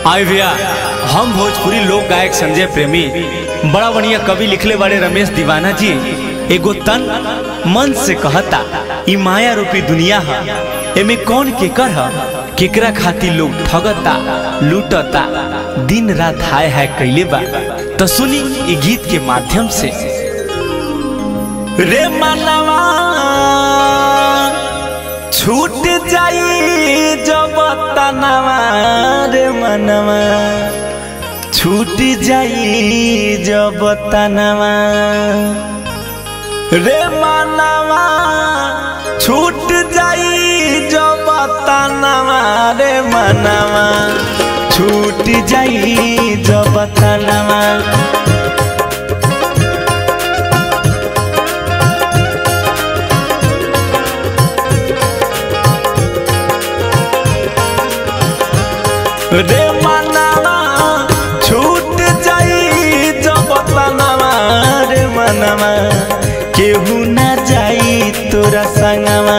आए भैया हम भोजपुरी लोक गायक संजय प्रेमी बड़ा बढ़िया कवि लिखले बारे रमेश दीवाना जी एगो तन मन से कहता ई माया रूपी दुनिया है एमे कौन केकर है केकरा खातिर लोग ठगता लूटता दिन रात हाय हाय कैले बा तो सुनी ई गीत के माध्यम से रे मनवा छूट जाई जब तनवा रे मनवा छूट जाई जब तनवा रे मनवा छूट जाई जब तनवा रे मनवा छूट जाई जब तनवा रे मनवा छूट जाई जब तनवा रे मनवा केहू ना जाई तोरा संगवा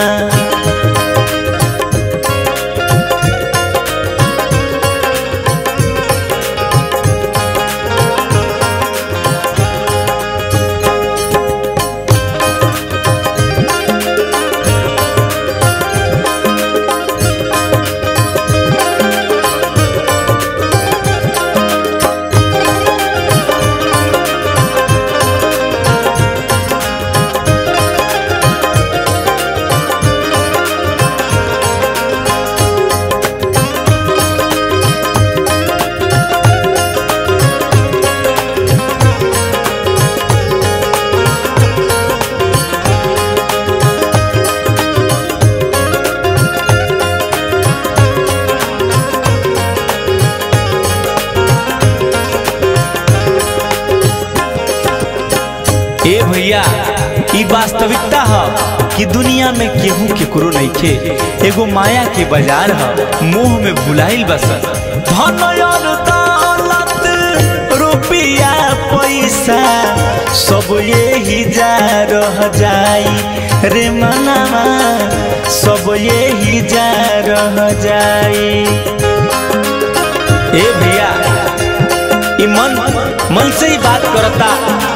ए भैया ई वास्तविकता है कि दुनिया में केहू केकरो नइखे एगो माया के बाजार है मोह में भुलाइल बस धन और दौलत रुपया पैसा सब यही जा रह जाई रे मनवा सब यही जा रह जाई ए भैया ई मन मन से ही बात करता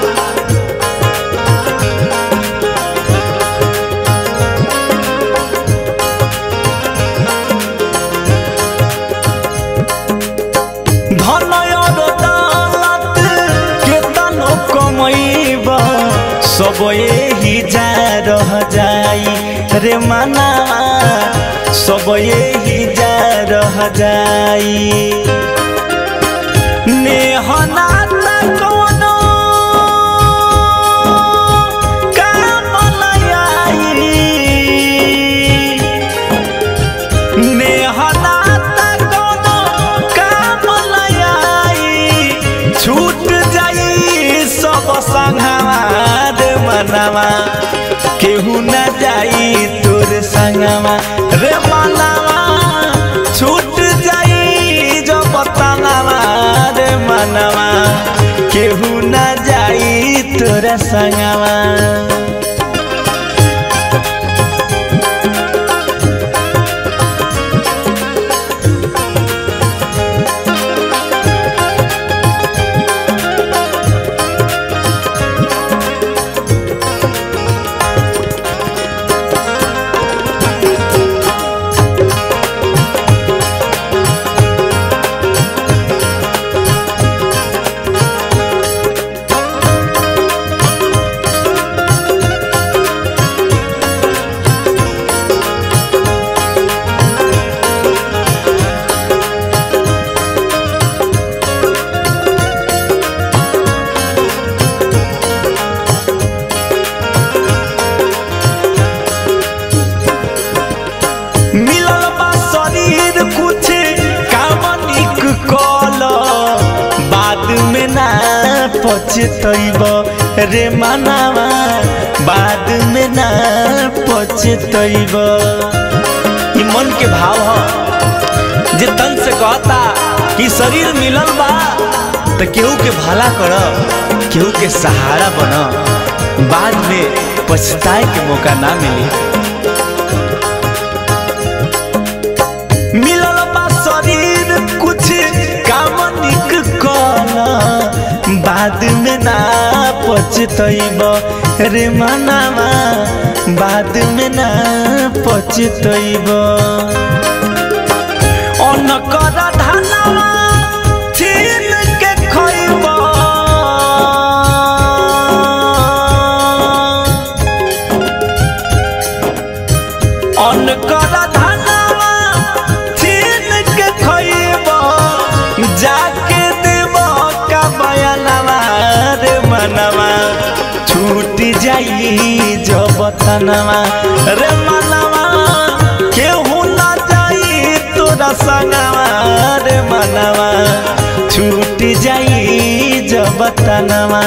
धन और दौलत केतनो कमैब सब यही जा रह जाई रे मना सब यही जा रह जाई नेहना कोनो काम नहीं नेहना कोनो काम नहीं छूट जाई सब संगवा रे मनवा केहू न जाई तोर संगवा रे मनवा छूट जाई जब तनवा रे मनवा केहू न जाई तोर संगवा मिलल बा शरीर कुछ काम निक कल बाद में ना पछतैब रे मनावा बाद में ना पछतैब ई मन के भाव ह जे तन से कहता कि शरीर मिलल बा तो केहू के भला कर केहू के सहारा बन बाद में पछताए के मौका ना मिली मिलल बा शरीर कुछ पछतैब रे मनावा बाद में ना पछतैब अनकर धानवा छीन के खैब अनकर धानवा छीन के खैब जाके देव का बयानवा रे मनवा छूट जाई जब तनवा रे मनवा केहू ना जाई तोरा संगवा रे मनवा छूट जाई जब तनवा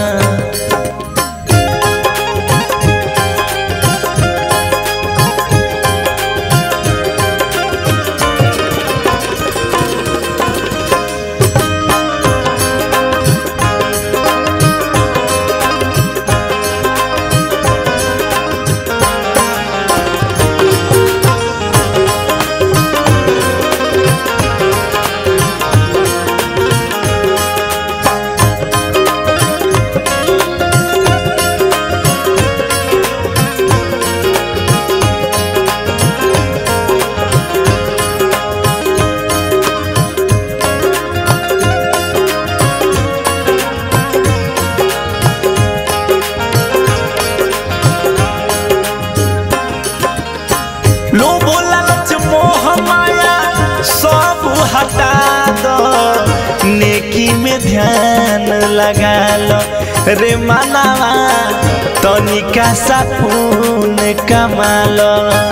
लोभ लालच मोह माया सब हटा दो नेकी में ध्यान लगा लो रे मनावा तनिका सा पुण्य कमा लो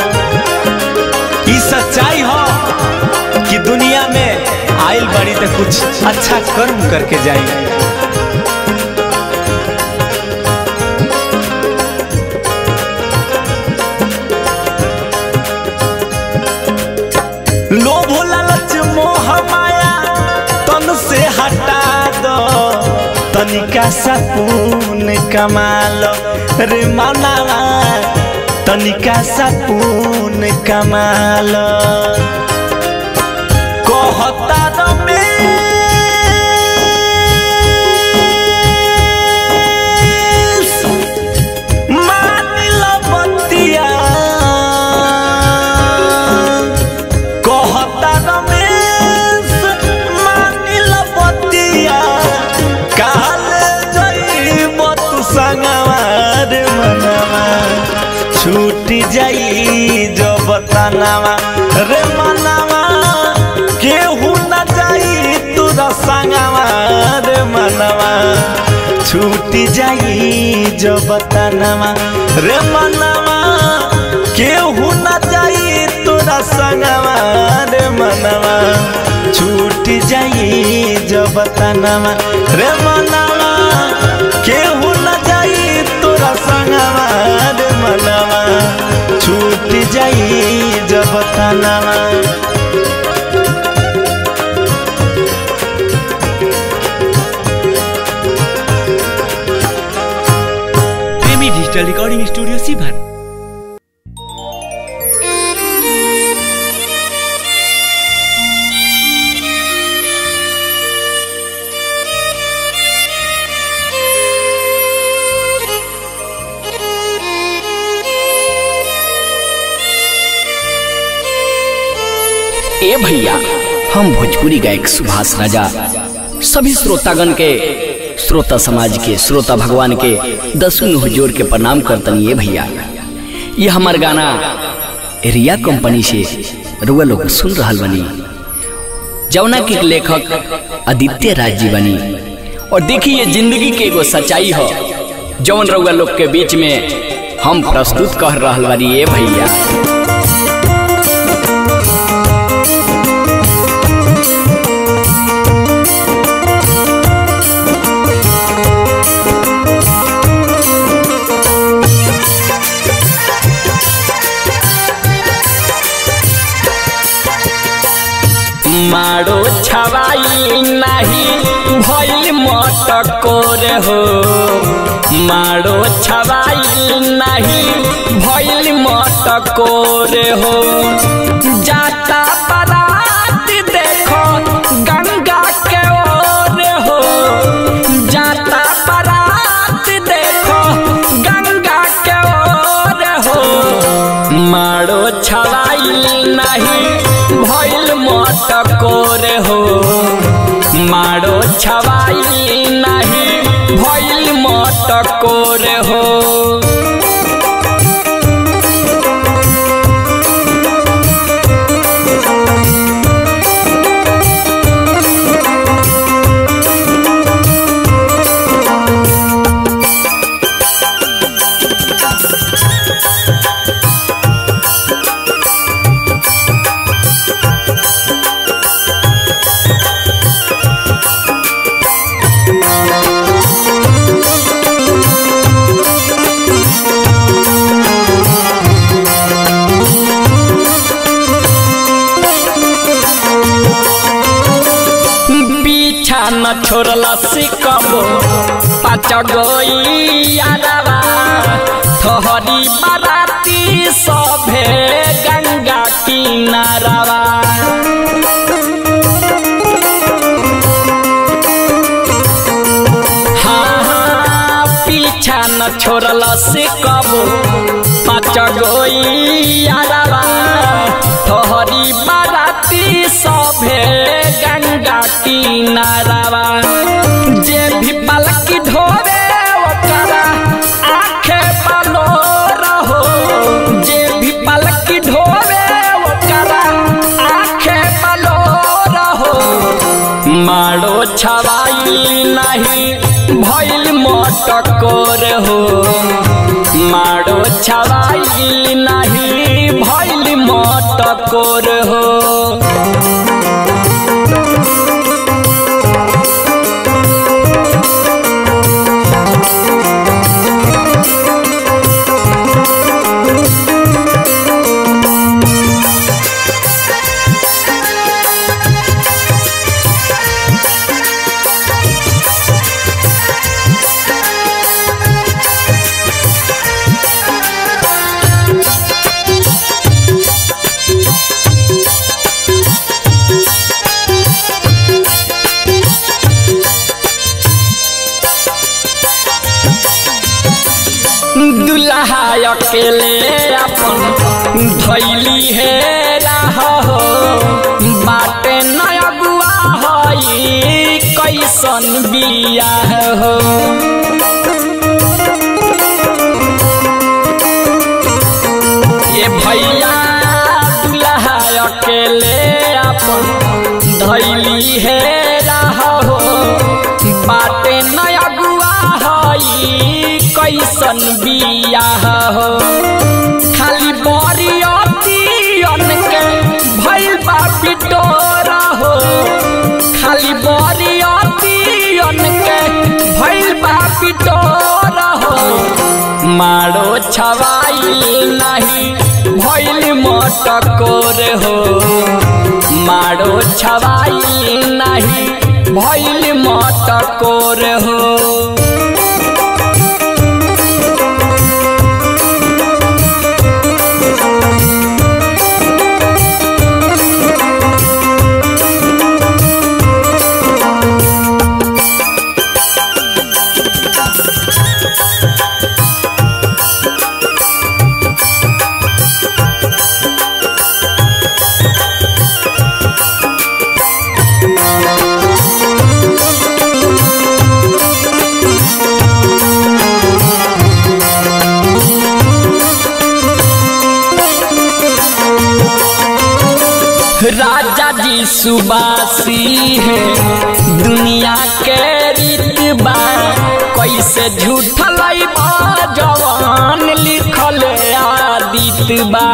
ई सच्चाई हो कि दुनिया में आइल बड़ी तो कुछ अच्छा कर्म करके जाई लोभ लालच मोह माया तन से हटा दो तनिका सा पुण्य कमा लो रे मनावा तनिका सा पुण्य कमा लो कहता रमेश मानिल बतिया कहता रमेश मानिल बतिया काले जइब तू संगवा रे मनवा छूट जाई जब तनावा रे मनवा केहू न जाई तोरा संगवा रे मनवा छूट जाई जब तनावा रे मनवा केहू न जाई तोरा संगवा रे मनवा छूट जाई जब तनावा रे मनवा केहू न जाई तोरा संगवा रे मनवा छूट जाई जब तनावा प्रेमी डिजिटल रिकॉर्डिंग स्टूडियो सीभर ए भैया हम भोजपुरी गायक सुभाष राजा सभी श्रोतागण के श्रोता समाज के श्रोता भगवान के दसुन हुजूर के प्रणाम करतनी ये भैया ये हमार गाना रिया कंपनी से रुआ लोग सुन रहल बनी जौना के लेखक आदित्य राज जी बनी और देखिए ये जिंदगी के एगो सच्चाई हो जौन रउआ लोग के बीच में हम प्रस्तुत कर रहल बानी ये भैया मारो छवाई नहीं भइल मटकोर हो मारो छवाई नहीं भइल मटकोर हो जाता बारात देखो गंगा के ओर हो जाता बारात छवाइल नहीं भइल मटकोर हो मारो छवाइल नहीं भइल मटकोर हो पीछा न छोड़ला सिकबो पाच गईयारवा थहरी बाराती सभे गंगा किनारवा हाँ हाँ पीछा न छोड़ला सिकबो पाच गईयारवा थहरी बाराती सभे गंगा किनारवा जे भी पलकी ढोरे ओकरा आखे बलो रहो जे भी पलकी ढोरे ओकरा आखे बलो रहो मारो छवाई नहीं भइल मटकोर हो मारो छवाई नहीं भइल मटकोर हो दुल्हा अकेले अपन धैली हे राह हो बाटे नयगुआ हई कैसन बियाह हो ये भैया दुल्हा अकेले अपन धैली हे राह हो बाटे नयगुआ हई कैसन बियाह हो खाली बरियतियन के भइल बा पिटोरा हो खाली बरियतियन के भइल बा पिटोरा हो मारो छवाई नहीं भइल मटकोर हो मारो छवाई नहीं भइल मटकोर हो राजा जी सुबासी है दुनिया के रीत बा कैसे झूठ लैबा जवान लिखल आदित बा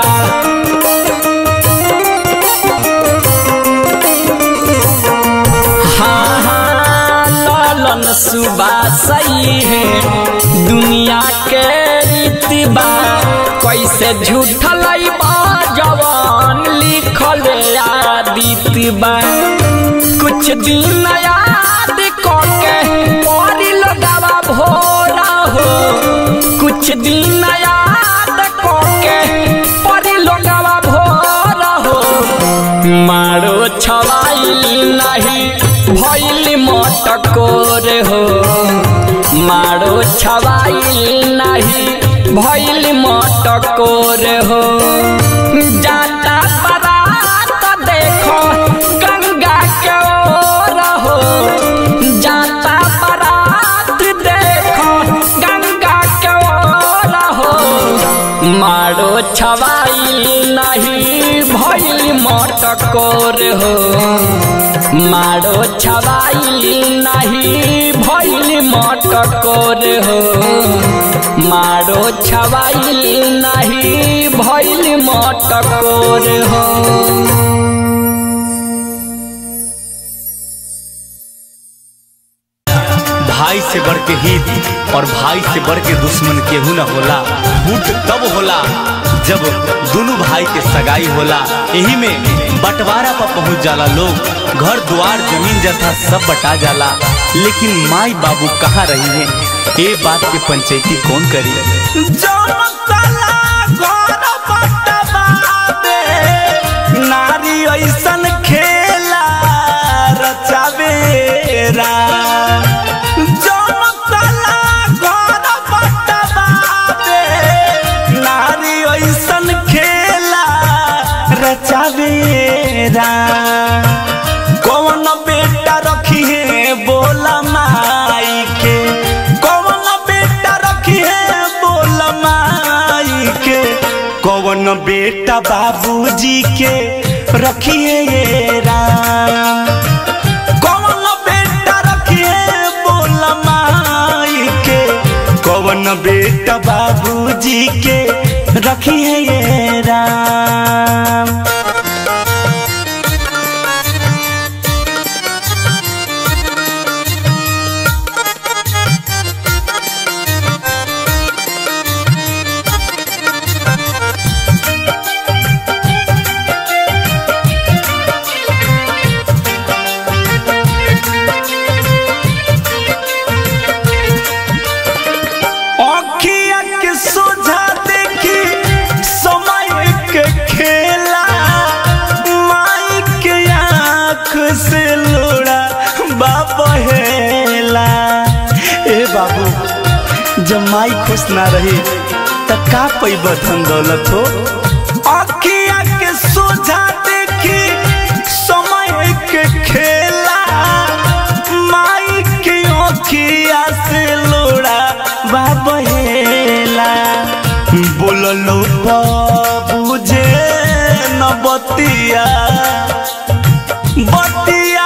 हाँ हाँ लालन सुबासई है दुनिया के रीत बा कैसे झूठ लैबा जवान लिखल आदित बा कुछ दिन याद करके परी लगावा भोरा हो कुछ दिन याद करके परी लगावा भोरा हो मारो छवाई नहीं भैल मटकोर हो मारो छवाई नहीं भैल मटकोर हो जाता बारात देखो गंगा के ओर हो जाता बारात देखो गंगा के ओर हो मारो छवाइल नहीं भैल मटकोर हो मारो छवाइल नहीं भैल मटकोर हो मारो छवाइल नहीं भैल मटकोर हो भाई से बढ़ के हित और भाई से बढ़ के दुश्मन केहू न होला फूट तब होला जब दोनों भाई के सगाई होला यही में बंटवारा पर पहुंच जाला लोग घर द्वार जमीन जथा सब बटा जाला लेकिन माई बाबू कहाँ रही है ये बात के पंचायती कौन करी नारी ऐसन खेला रचावेरा नारी ऐसन खेला रचावेरा कौन बेटा रखी है बोला माई के कौन बेटा रखी है बोला माई के कौन बेटा बाबूजी के रखिए ये राम कौन बेटा रखिए बोला माई के कौन बेटा बाबूजी के रखिए ये राम अखिया के सोझा देखी समय के खेला माई के आँख से लोड़ा बाप हेला ए बाबू जब माई खुश ना रही त का पैब धन दौलत हो अखिया के सोझा देखी समय के खेला माई के अखिया से लोड़ा बाबेला बोललो बुझे न बतिया बतिया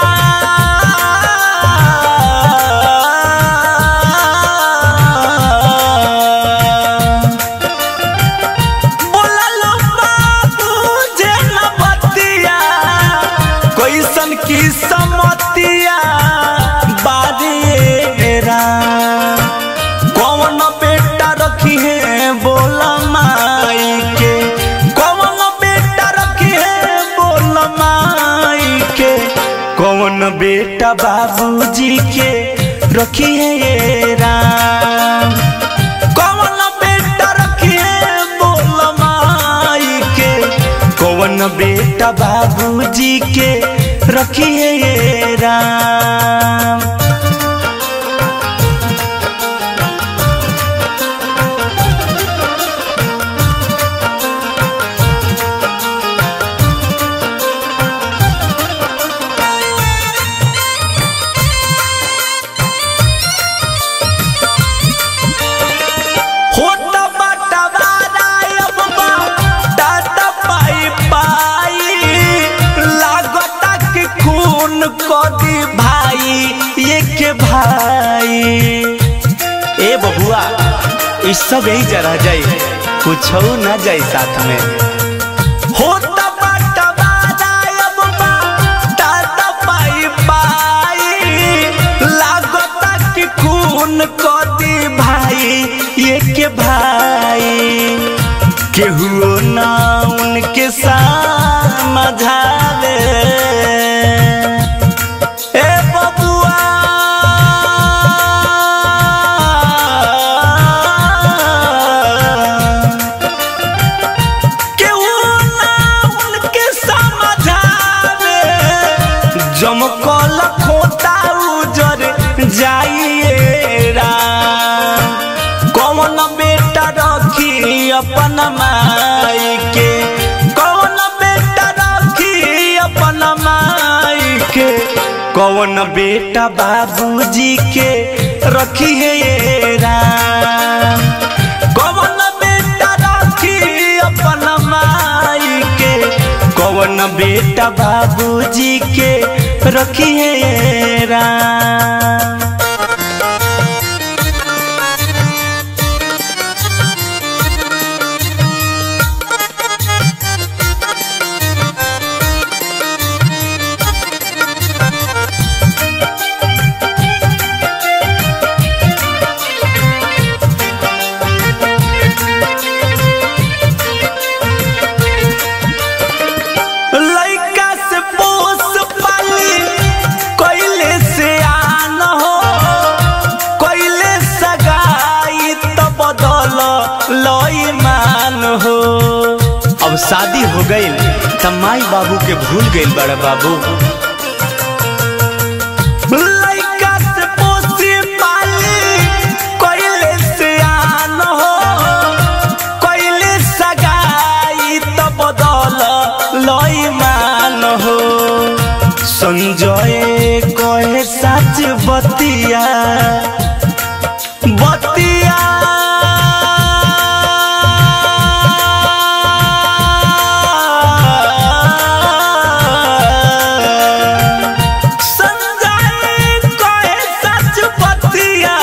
बोललो बुझे न बतिया कैसन की समतिया बारिएरा कौन बेटा रखी है बोला माई के कौन बेटा रखी है बोला माई के कौन बेटा बाबूजी के रखी है ये राम कौन बेटा रखी है बोला माई के कौन बेटा बाबूजी के रखी है ये राम होता बाटा वारायब बा टाटा पाई पाई लागता कि खून कदी भाई ये के भाई ए बबुआ इस सब यही जरा जाए कुछ ना जाए साथ में होता बाटा वारायब बा टाटा पाई पाई लागता कि खून कदी भाई ये के भाई केहू ना उनके समझावे ए बबुआ केहू ना उनके समझावे जमकल खोता उजर जाइए राम कौन बेटा रखी कौन बेटा बाबूजी के रखी है ये राम कौन बेटा रखी अपन माई के कौन बेटा बाबूजी के रखी है ये राम लइका से पोस पाली कइले से आन हो कइले सगाई त बदल लई मान हो अब शादी हो गईल त माई बाबू के भूल गईल बड़ा बाबू लइका से पोसी पाली कइले से आन हो कइले सगाई त बदल लई मान हो संजय कहे सच बतिया बतिया संजय कहे सच बतिया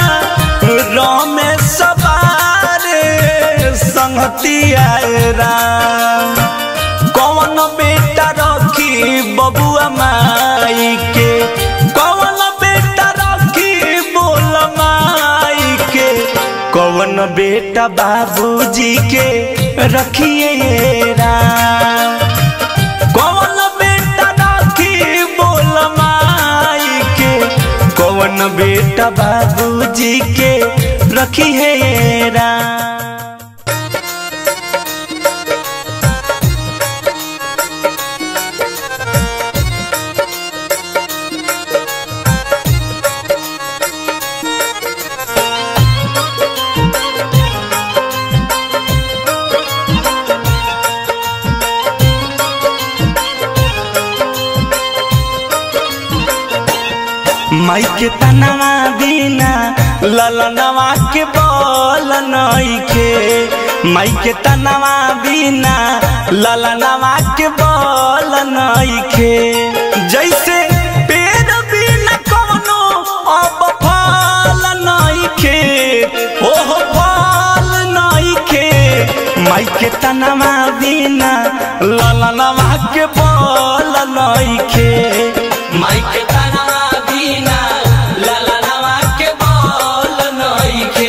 रमेश बारे संगतिया राम कौन बेटा रखी बबुआ माई के कौन बेटा रखी बोल माई के कौन बेटा बाबूजी के रखिए राम कौन बेटा राखी बोल माई के कौन बेटा बाबूजी के रखी है राम माई के तनवा बिना ललनवा के बोल नइखे माई के तनवा बिना ललनवा के बोल नइखे जैसे पेड़ बिना कोनो अब फल नइखे ओह फल नइखे माई के तनवा बिना ललनवा के बोल नइखे माई के तनवा बिना ललनवा के बोल नइखे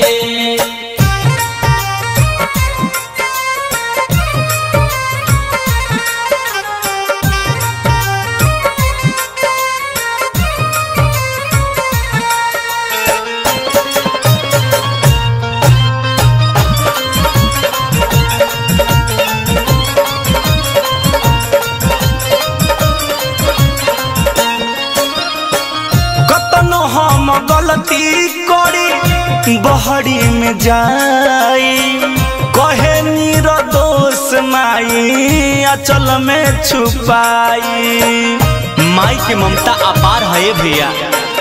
कतनो हम गलती करी बहरी में जाई कहे नीर दोष माई अचल में छुपाई माई के ममता अपार है भैया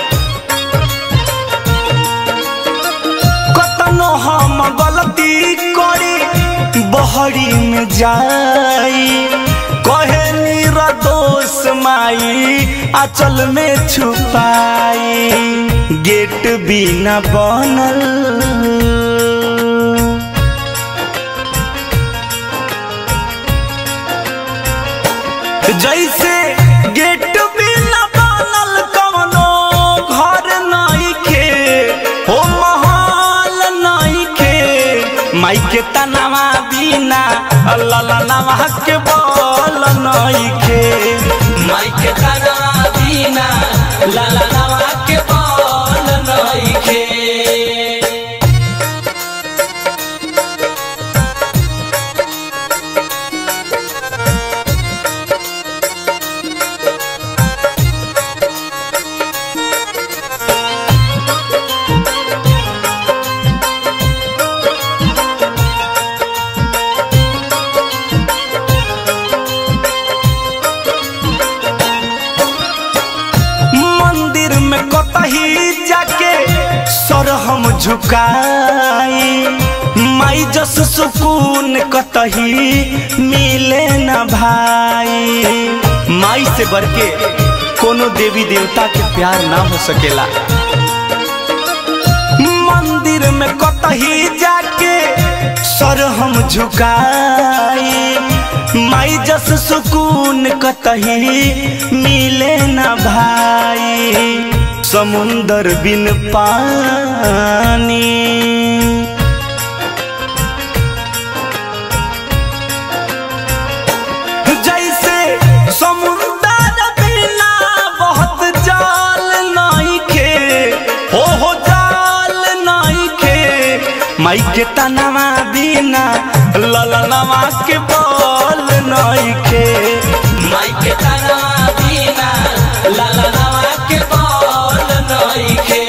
कतनो हम गलती करी बहरी में जाई कहे नीर दोष माई अचल में छुपाई गेट बिना बनल जैसे गेट बिना बनल कवनो घर नइखे हो महल नइखे माई के तनावा बिना ललनवा के बोल नइखे माई के तनावा बिना ललनवा के बोल नइखे झुकाई माई जस सुकून कतही मिले न भाई माई से बढ़ के कोनो देवी देवता के प्यार ना हो सकेला मंदिर में कतही जाके सर हम झुकाई माई जस सुकून कतही मिले न भाई समुंदर बिन पानी जैसे समुंदर बिना बहुत जाल नहीं खे हो हो जाल नहीं खे माई के तनवा बिना ललनवा के बोल नहीं खे माई के तनवा बिना ललनवा के बोल नहीं खे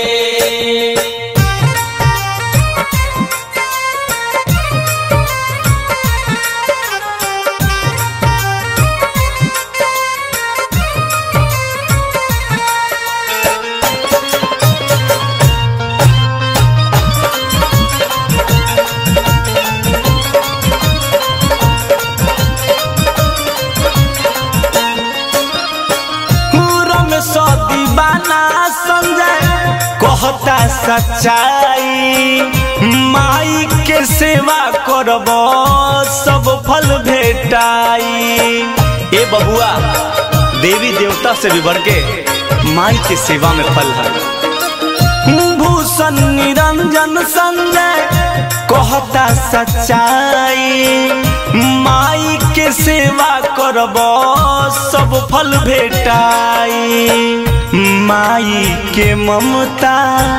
पूरम सौ दीवाना संजय कहता सच्चाई माई के सेवा करब सब फल भेटाई ए बबुआ देवी देवता से भी बढ़ के माई के सेवा में फल है भूषण निरंजन संजय कहता सच्चाई माई के सेवा करब सब फल भेटाई माई के ममता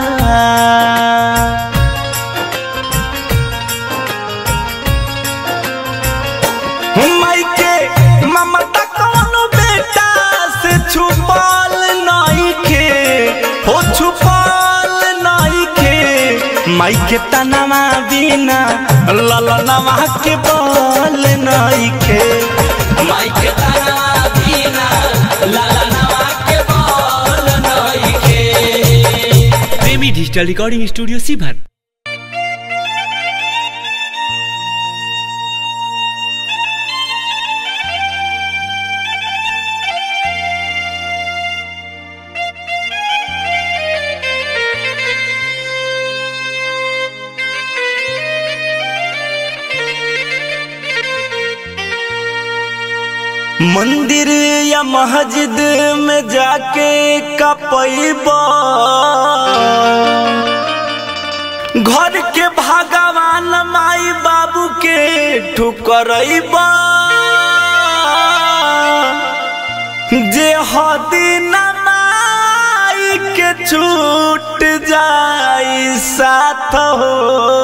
माई के ममता कौन बेटा से छुपल नहीं के हो छुपल नहीं के माई के तनवा बिना ललनवा के बोल नहीं के माई के तनवा बिना ललनवा के बोल नहीं के प्रेमी डिजिटल रिकॉर्डिंग स्टूडियो सीभर मंदिर या मस्जिद में जाके कपैबा घर के भगवान माई बाबू के ठुकरैबा जे हदी न माई के छूट जाई साथ हो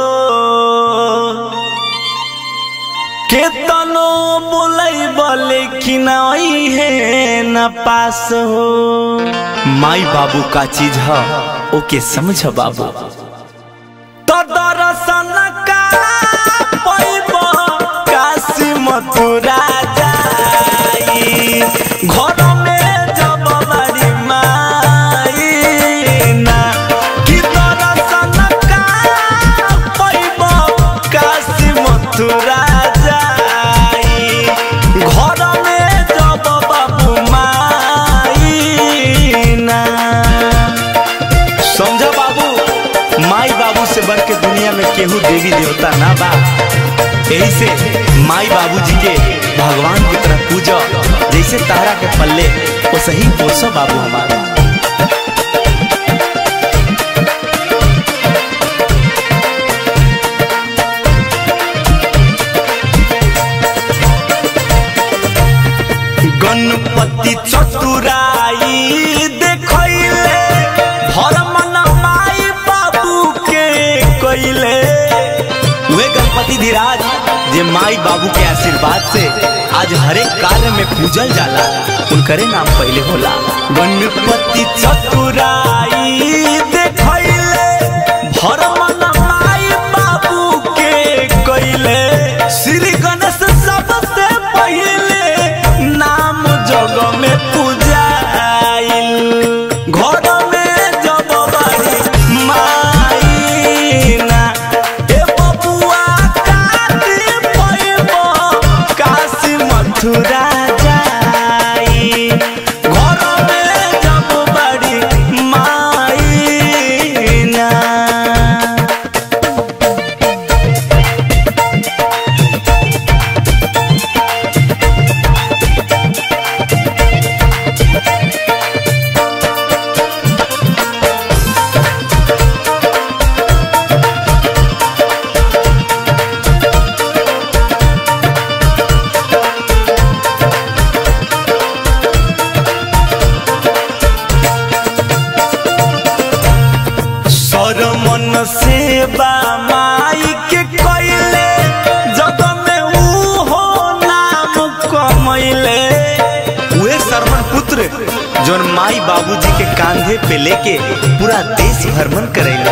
केतनो बोलैब लेकिन है न पास हो माई बाबू का चीज है ओके समझ बाबू तो दर्शन का पैब काशी मथुरा जाई घर में जब बड़ी माई ना कि दर्शन का पैब काशी मथुरा जाई घर में जब बाबू माई ना समझा बाबू माई बाबू से बढ़ के दुनिया में केहू देवी देवता ना बा यही से माई बाबू जी के भगवान की तरह पूजा जैसे तारा के पल्ले वो सही पोसो बाबू हमारा गणपति चतुराई देखैले धर्म न माई बाबू के कैले वे गणपति धीराज जे माई बाबू के आशीर्वाद से आज हरेक कार्य में पूजल जाला उनकरे नाम पहले होला गणपति चतुराई देखैले धर्म न माई बाबू के कैले श्री गणेश सबसे पहले नाम जग में पूजाइल घर में जब बड़ी माई कमैले उहे सरमन पुत्र जोन माई बाबूजी के कांधे पे लेके पूरा देश भ्रमण करेले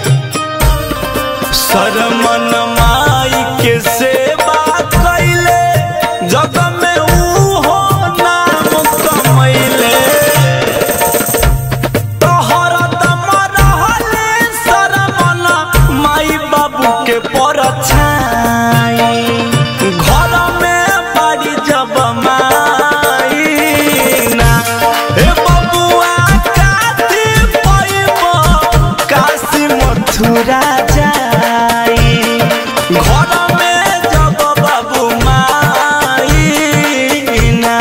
सरमन माई के सेवा कैले जग में उहो नाम कमैले तोहर दम रहले सरमन माई बाबू के परछाई घर में बाड़ी जब माई ना हे बबुआ काती पैबो काशी मथुरा जाई घर में जब बाबू माई ना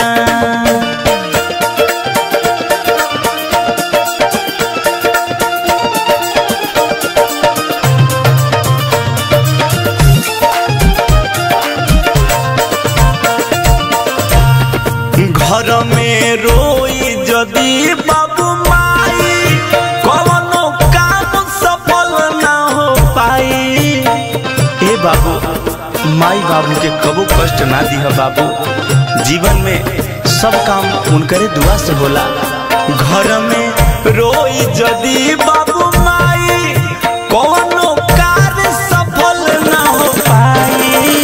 घर में रोई जदी बाबू माई कवनो काम सफल ना हो पाई ए बाबू माई बाबू के कबो कष्ट ना दिह बाबू जीवन में सब काम उनकरे दुआ से होला घर में रोई जदी बाबू माई कवनो कार्य सफल ना हो पाई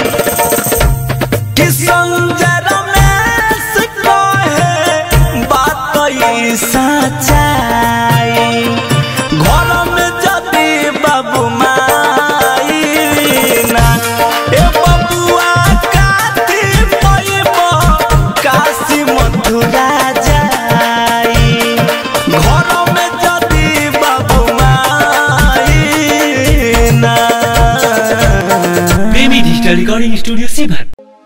कि संजय रमेश कहे बात ई सच्चाई घर में जदी बाबू माई ना ए बबुआ काती पैबो काशी मथुरा जाई घर में जदी बाबू माई ना प्रेमी डिजिटल रिकॉर्डिंग स्टूडियो सीभर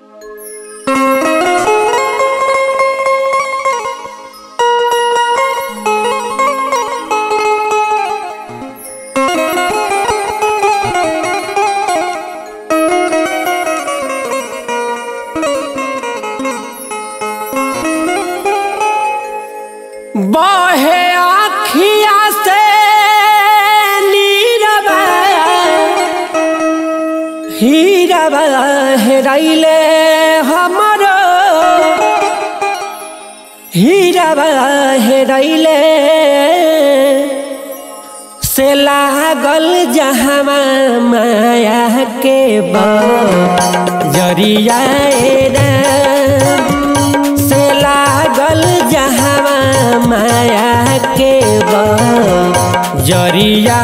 बहे आखिया से नीरबा हीरबा हेराइले हमरो हीरबा हेराइले से लागल जहमा माया के बा जरिया से लागल जहवा माया के बा जरिया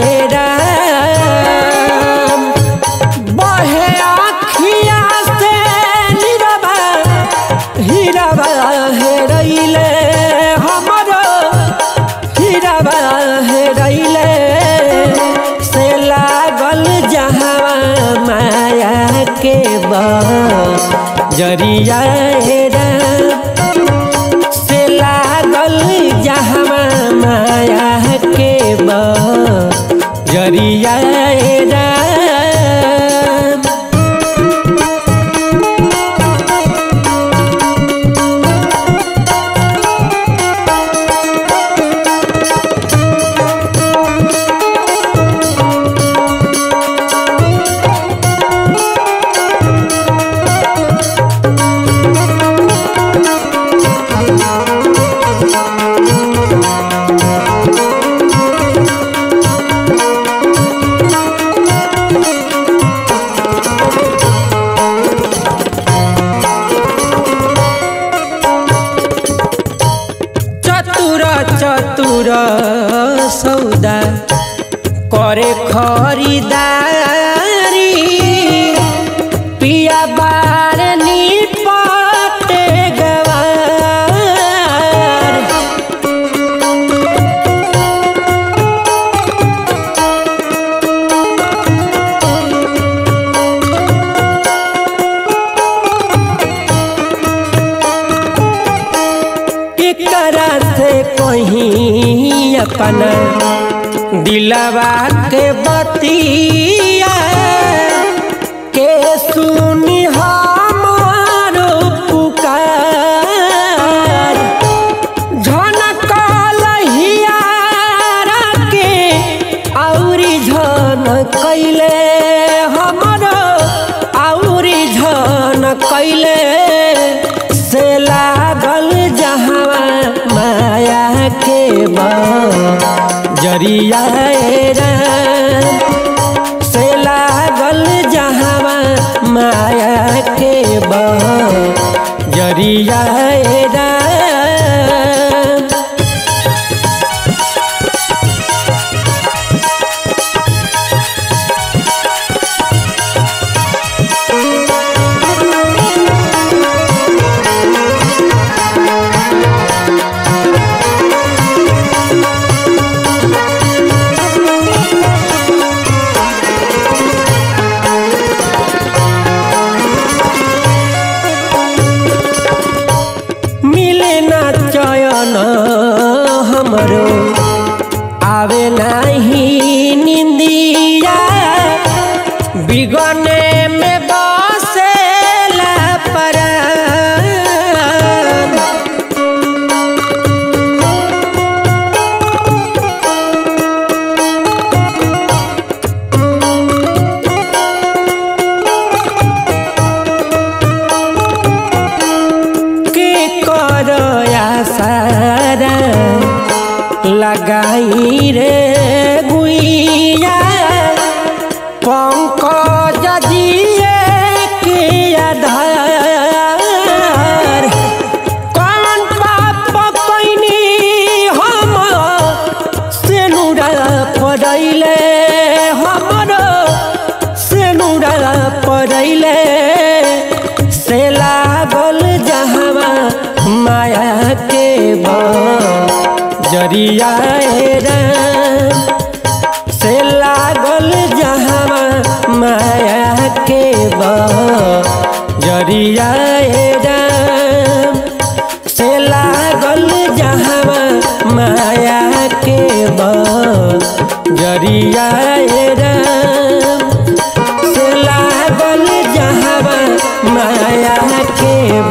राम बहे आखिया से नीरबा हीरबा हेरैले हमरो हीरबा हेरैले से लागल जहवा माया के बा जरिया राम से लागल जहवा माया के बा जरिया राम चतुर चतुर सौदा करे खरीदारी पिया बार निपटे गवार एकरा से कहीं अपना दिलवा के बतिया के सुनी हमारो पुकार झनकल हियारा के औरी झन कैले हमरो औरी झन कैले जरिया राम से लागल जहवा माया के बह जरिया राम मिले ना चयन हमरो आवे नाही निंदिया बिगने में बसेला परान के कर आसारा लगाई रे गुइया पंकज जिए के आधार कौन पाप कैनी हम सेनुरा पड़ैले हमरो सेनुरा पड़ैले से लागल जहवा माया के जरिया राम से लागल जहवा माया के जरिया राम से लागल जहवा माया के जरिया राम से लागल जहवा माया के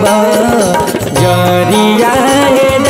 जरिया राम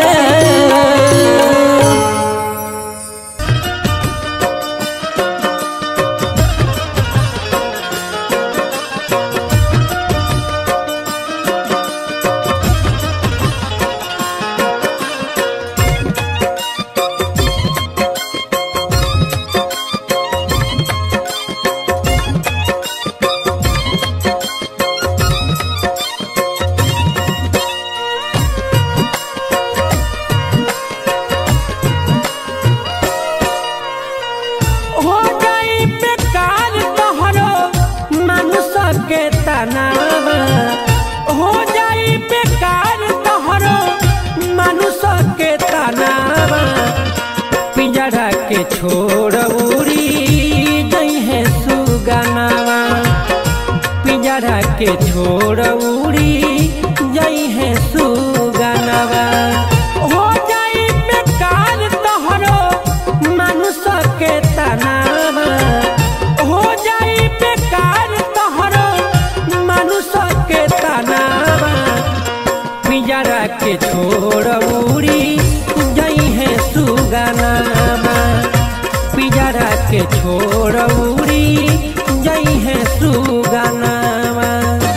हो गई बेकार तोहरो मनुष्य के तनावा हो जाई बेकार तोहरो मनुष्य के तनावा पिंजरा के छोड़ उड़ी गई है सुगनावा पिंजरा के छोड़ उड़ी गई है सुगनावा हो जाई बेकार तोहरो मनुष्य के तनावा हो जाई बेकार तोहरो मनुष्य के तनावा पिंजरा के छोड़ उड़ी गई है सुगनावा पिंजरा के छोड़ उड़ी गई है सुगनावा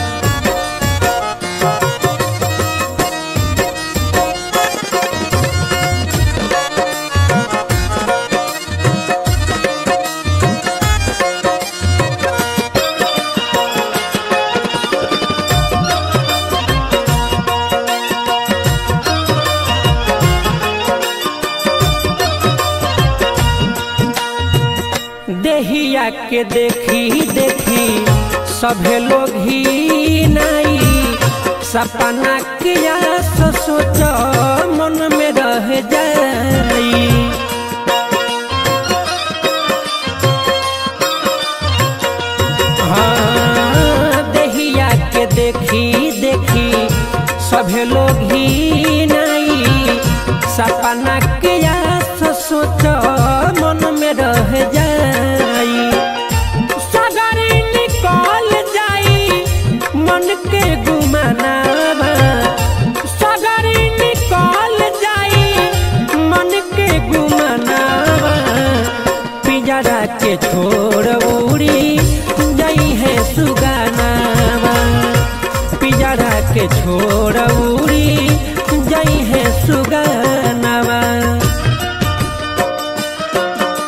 देहिया के देखी देखी सभे लोग ही नाई सपना किया सो सोच मन में रह जाई हाँ, देहिया के देखी देखी सभे लोग ही नाई सपना किया सो सोच मन में रह जाई सगरी निकल जाई मन के गुमानावा सगरी निकल जाई मन के गुमानावा पिंजरा के छोड़ उड़ी गई है सुगानावा पिंजरा के छोड़ उड़ी गई है सुगानावा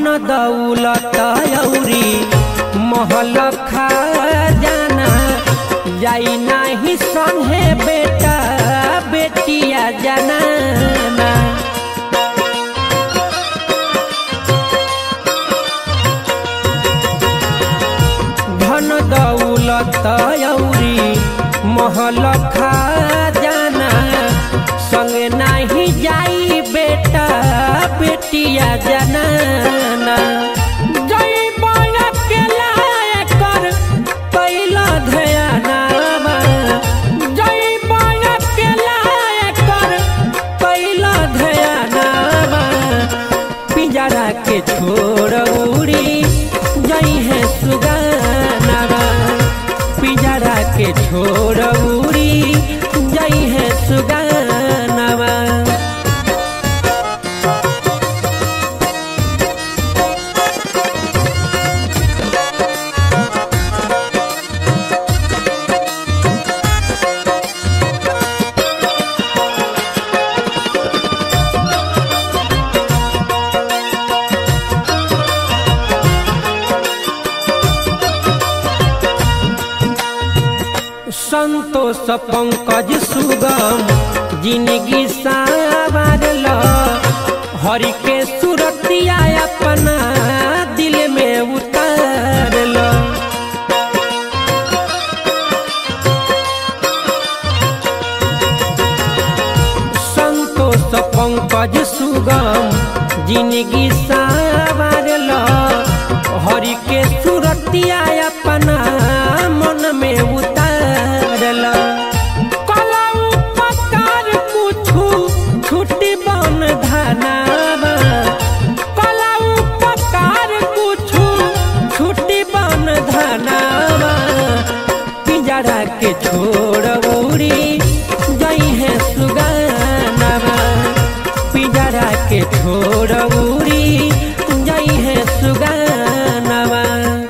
दौलत औरी महल खजाना जाई नाही संगे बेटा बेटिया जनाना धन दौलत औरी महल खजाना संगे नाही जाई बेटा बेटिया जनाना जई बड़ा के लायक कर कैला ध्यानावा जई बड़ा के लायक कर कैला ध्यानावा पिंजरा के छोड़ उड़ी जई है सुगानावा पिंजरा के छोड़ उड़ी जई है सुगानावा संतोष पंकज सुगम जिंदगी सावरल हरि के सुरतिया अपना दिल में उतारल संतोष पंकज सुगम जिंदगी सावरल हरि के सुरतिया अपना मन में उतारल कला उपकार कुछु छुट्टी बन धनावा कला उपकार कुछु छुट्टी बन धनावा पिंजरा के छोड़ उड़ी गई है सुगानावा पिंजरा के छोड़ उड़ी गई है सुगानावा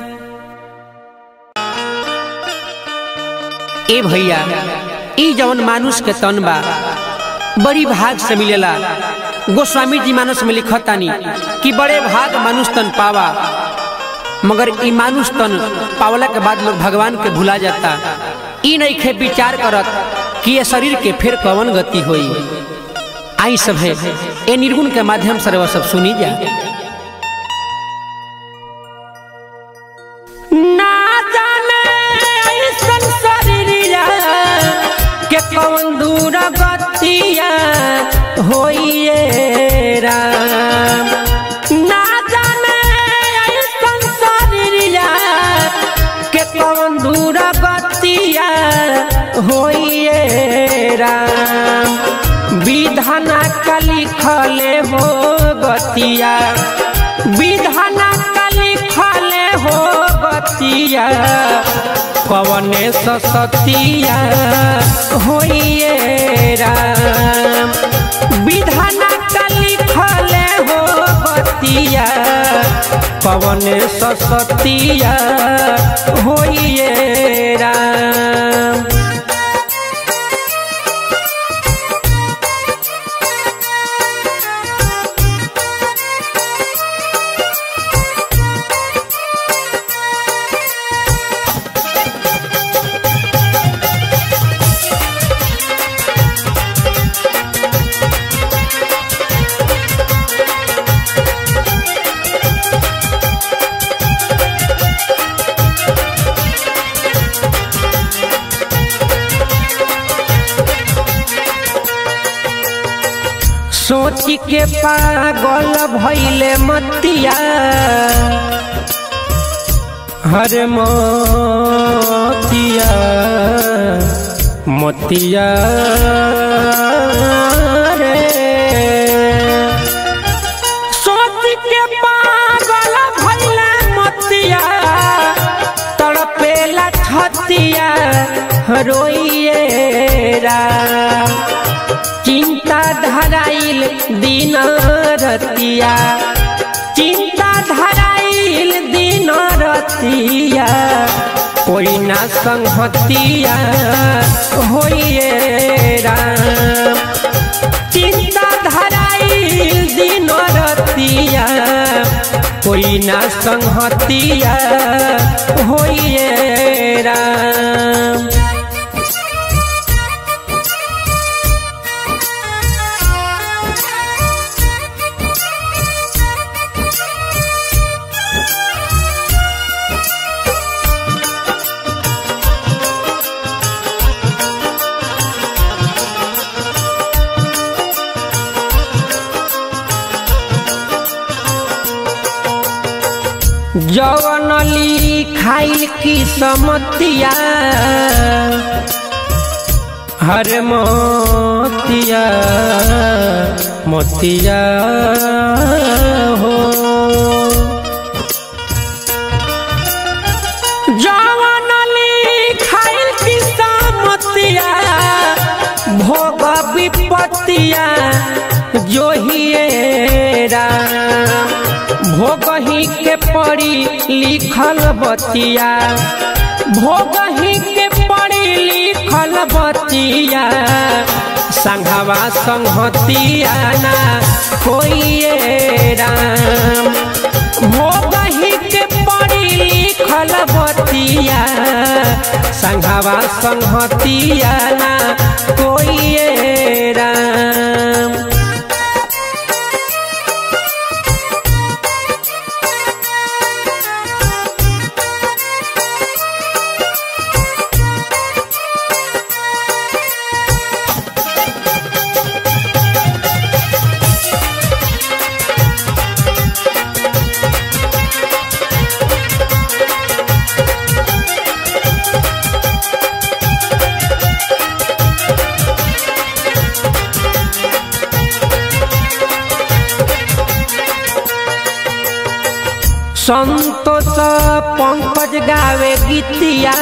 ए भैया ई जवन मानुष के तन बा बड़ी भाग से मिलेला गोस्वामी जी मानस में लिखतानी कि बड़े भाग मानुष तन पावा मगर ई मानुष तन पावला के बाद लोग भगवान के भुला जाता ई नहीं खे विचार करत कि ये शरीर के फिर कवन गति होई आई सब है ए निर्गुण के माध्यम से रवा सब सुनी जा ना जाने ऐसन शरीरिया के कौन दूर गतिया होइए राम ना जाने ऐसन शरीरिया के कौन दूर गतिया होइए राम विधाना का लिखले हो गतिया विधाना का लिखले हो गतिया कवने सतिया होइए राम विधाना का लिखले हो गतिया कवने सतिया होइए राम सोच के पागल भैले मतिया हर मोतिया मोतिया रे सोच के पागल भैले मतिया तड़पेला छतिया रोइए राम चिंता धराइल दिन रतिया चिंता धराइल दिन रतिया कोई ना संहतिया होइए राम चिंता धराइल दिन रतिया कोई ना संहतिया होइए राम जवनली खाइल की समतिया हर मोतिया मोतिया हो जवनली खाइल की समतिया भोग विपतिया जो ही राम भोगही के पड़ी लिखल बतिया भोगही के पड़ी लिखल बतिया संघवा संहतिया ना कोई राम भोगही के पड़ी लिखल बतिया संघवा संहतिया ना कोई राम संतोष पंकज गावे गीतिया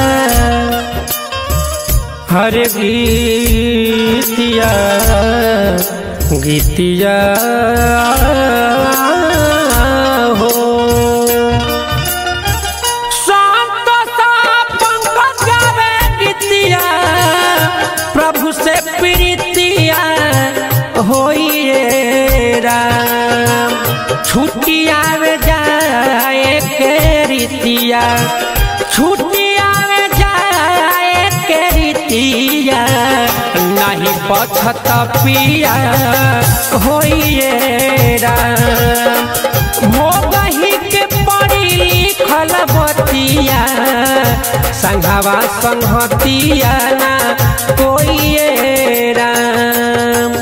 हर गीतिया गीतिया हो संतोष पंकज गावे गीतिया प्रभु से प्रीतिया होइए राम छुट्टिया में जाए के रीतिया छुट्टिया में जाए के रीतिया नहीं पछत पिया होइए राम भोगही के पड़ी लिखल बतिया संघवा संहतिया ना कोई राम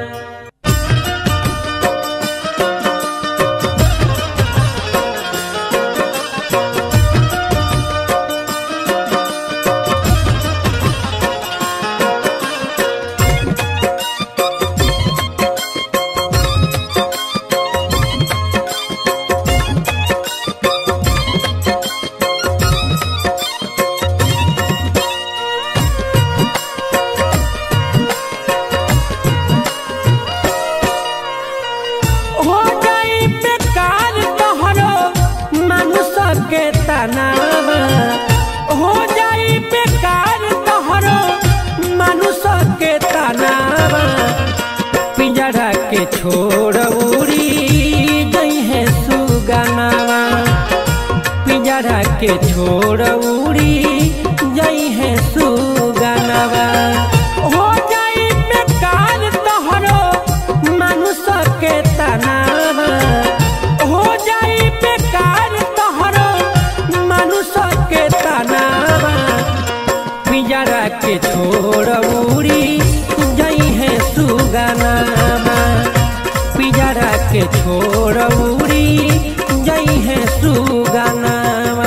हो गई बेकार तोहरो मानुष के तनावा हो जाई बेकार तोहरो मानुष के तनावा पिंजरा के छोड़ उड़ी गई है सुगनावा पिंजरा के छोड़ उड़ी गई है सुगनावा हो जाई बेकार तोहरो मानुष के तनावा हो जाई बेकार तोहरो मानुष के तनावा पिंजरा के छोड़ उड़ी गई है सुगनावा पिंजरा के छोड़ उड़ी गई है सुगनावा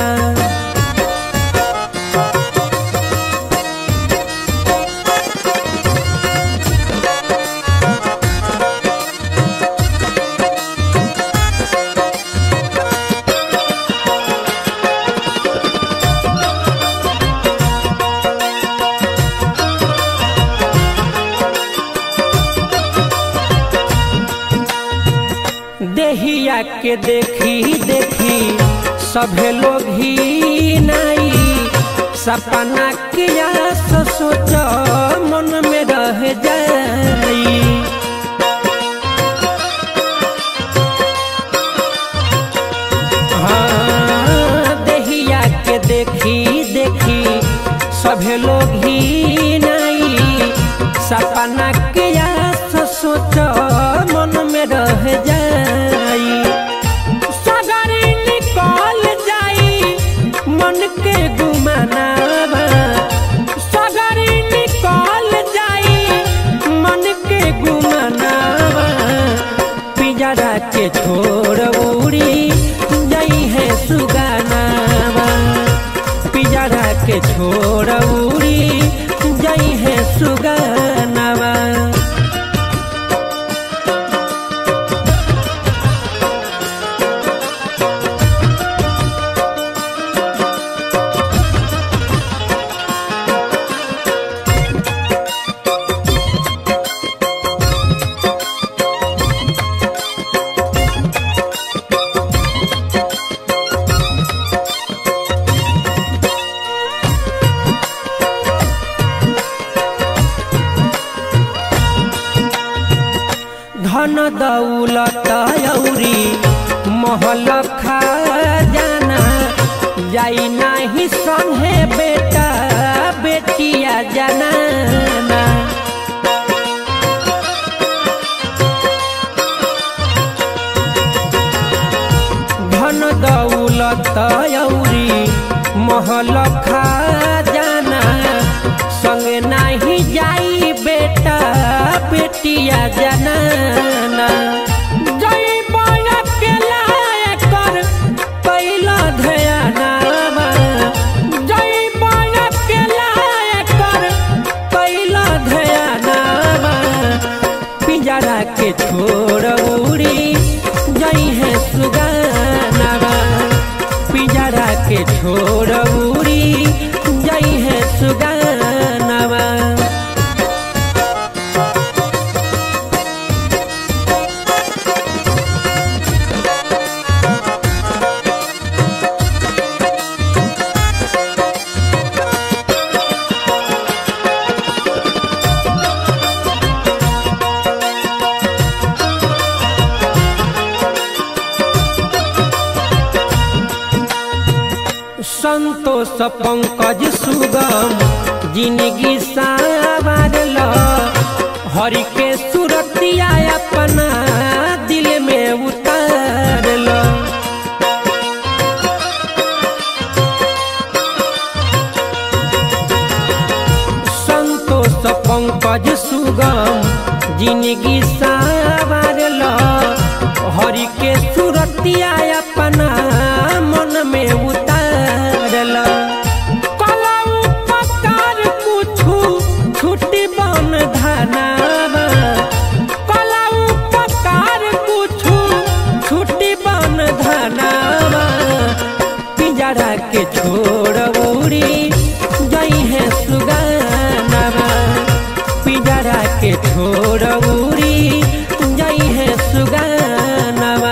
देहिया के देखी देखी सभे लोग ही नाई सपना किया सो सोच मन में रह जाई सपना के आस सोच मन में रह जाई सगरी निकल जाई मन के गुमानावा सगरी निकल जाई मन के गुमानावा पिजरा के छोड़ उड़ी जाई है सुगानावा पिजरा के छोड़ उड़ी जाई है सुगानावा धन दौलत औरी महल खजाना जाई नाही संगे बेटा बेटिया जनाना धन दौलत औरी महल खजाना संगे नाही जाई बेटा बेटिया जनाना जई बड़ा के लायक कर पहिला ध्यानावा जई बड़ा के लायक कर पहिला ध्यानावा पिंजरा के छोड़ उड़ी जई है सुगानावा पिंजरा के छोड़ उड़ी जई है सुगानावा संतोष पंकज सुगम जिंदगी सावरल हरि के सुरतिया अपना दिल में उतारल संतोष पंकज सुगम जिंदगी सावरल हरि के सुरतिया अपना मन में उतारल कलऊ पकार कुछु छुट्टी बन धनावा कलऊ पकार कुछु छुट्टी बन धनावा पिंजरा के छोड़ उड़ी जई है सुगानावा पिंजरा के छोड़ उड़ी जई है सुगानावा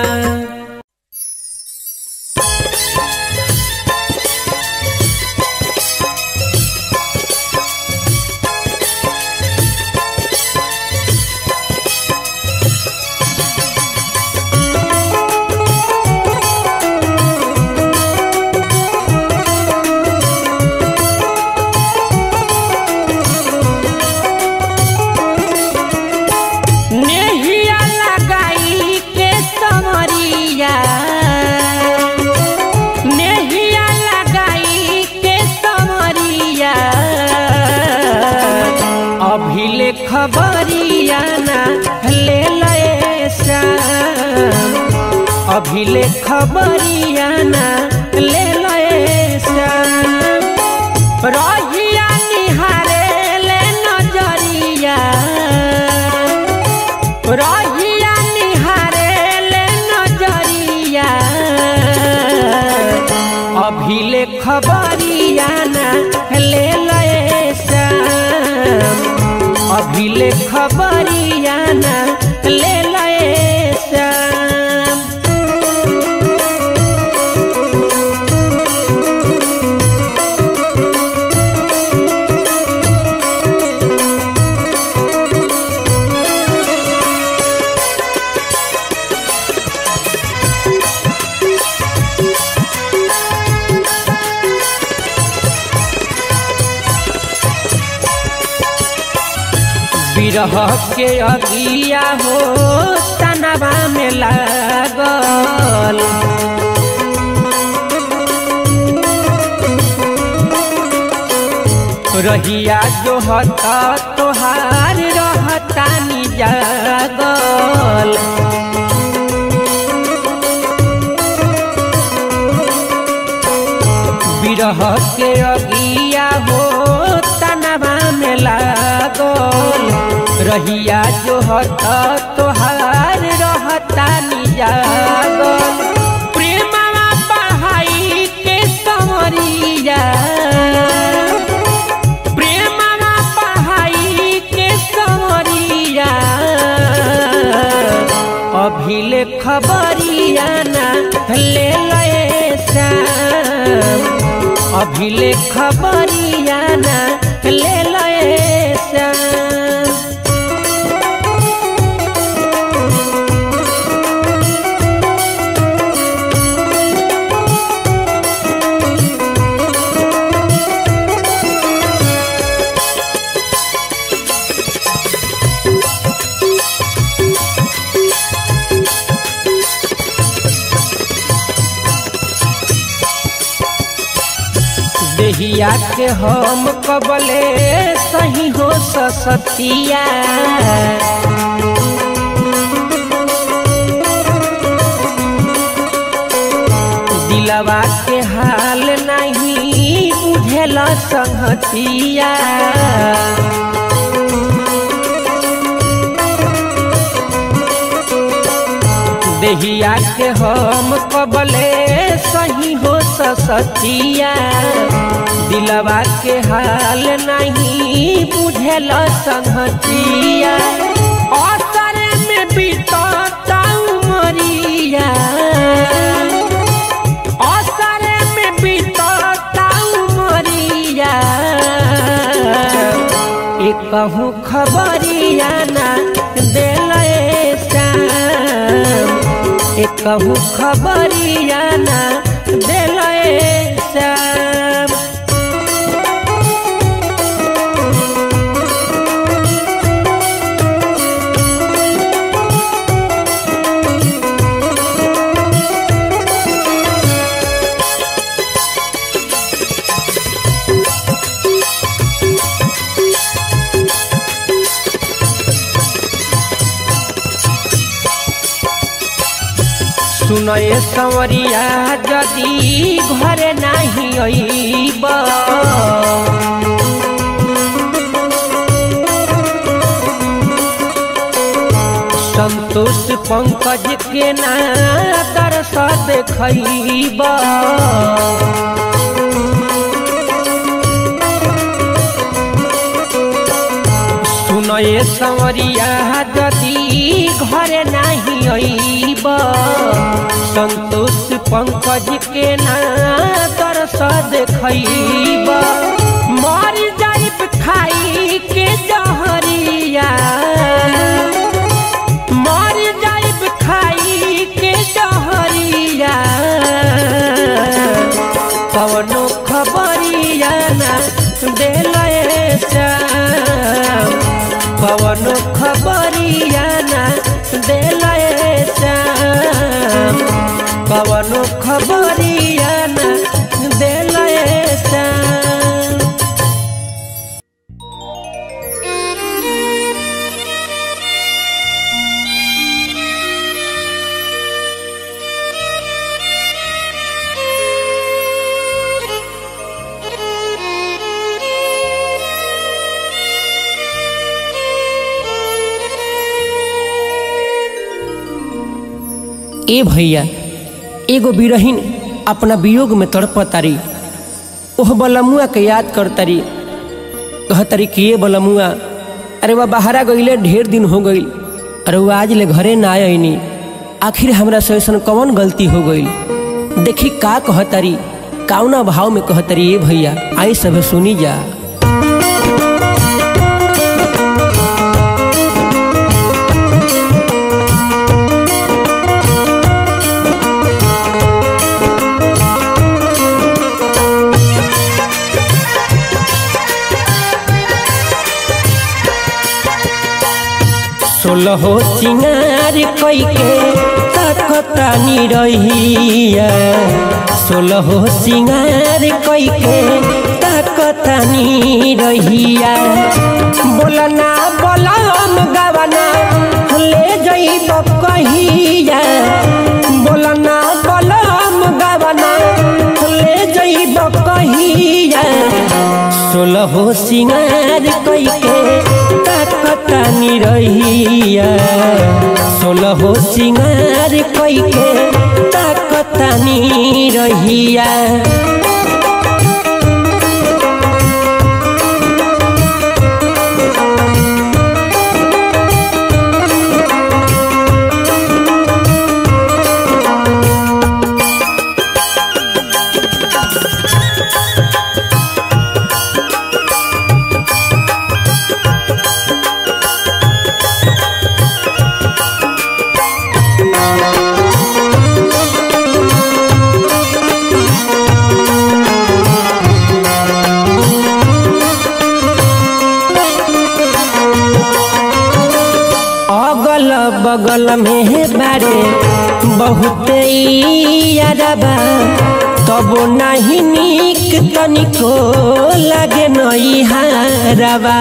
नेहिया लगाई के समरिया नेहिया लगाई के समरिया अभिले खबरिया ना ले लए श्याम अभिले खबरिया ना ले लए श्याम रहिया निहारे ले नजरिया रहिया निहारे ले नजरिया अभिले खबरिया ना ले लए श्याम अभिले खबरिया ना ले लए श्याम बिरह के अगिया हो तनवा में लागल रहिया जो हता तोहार रहता नि जागल बिरह के अगिया हो तनवा में लागल रहिया जो हता तोहार रहता नि जागल प्रेमवा पढ़ाई के समरिया प्रेमवा पढ़ाई के समरिया अभिले खबरिया ना ले लए श्याम अभिले खबरिया ना ले लए श्याम देहिया के हम कबले सही हो ससतिया दिलवा के हाल नहीं बुझेल संहतिया देहिया के हम कबले सही हो ससतिया दिलवा के हाल नहीं बुझेल संहतिया असर में बीतता उमरिया असर में बीतता उमरिया एक कहूँ खबरिया ना दिल श्याम एक कहूँ खबरिया ना दिल श्याम सुनए संवरिया जदि घरे नाही अइब संतोष पंकज के ना दरस देखब सुनए संवरिया जदि घरे नाही अइब संतोष पंकज के ना दरस देखब मर जाइब खाई के जहरिया मर जाइब खाई के जहरिया कवनो खबरिया ना दिल श्याम कवनो खबरिया ना दिल श्याम कवनो खबरिया ना दिल श्याम ए भैया एगो बिरहीन अपना वियोग में तड़पतारी ओह बलमुआ के याद करतारी कहतारी कि ये बलमुआ अरे वह बाहरा गईले ढेर दिन हो गई अरे वो आज ले घरे ना आईनी आखिर हमरा से ऐसन कौन गलती हो गई देखी का कहतारी काउना भाव में कहतारी ये भैया आई सब सुनी जा सोलहो सिंगार कैके ताकतानी रहिया सोलहो सिंगार कैके ताकतानी रहिया बोलना बोलम गवना ले जइब कहिया बोलना बोलम गवना ले जइब कहिया सोलहो सिंगार कैके ताकतानी रहिया सोलहो सिंगार कैके ताकतानी रहिया अगल बगल में बारे बहुते यारबा तब नहीं निक तनिको लागे नई हारबा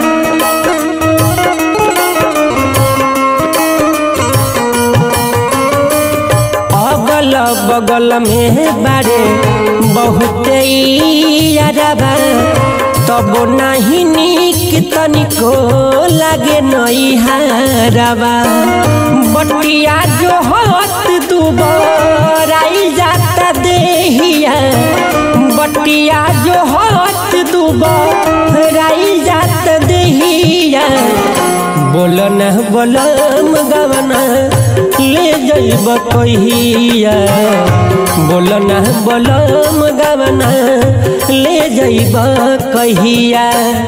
अगल बगल में बारे बहुते यारबा तब नहीं निक तनिको लागे नई हारबा बटिया जो हत दुबराई जाता देहिया बटिया जो हत दुबराई जाता देहिया बोलन बोलम गवना ले जइब कहिया बोलन बोलम गवना ले जइब कहिया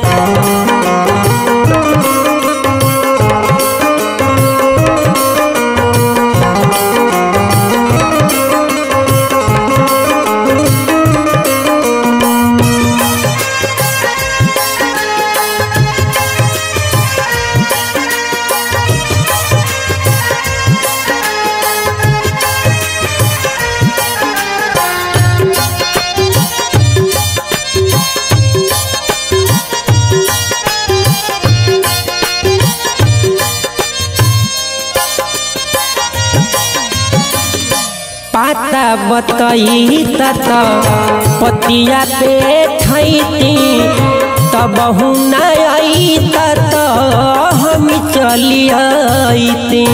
पाता बतई तत पतिया पे खैती तब न आई तत हम चली आईती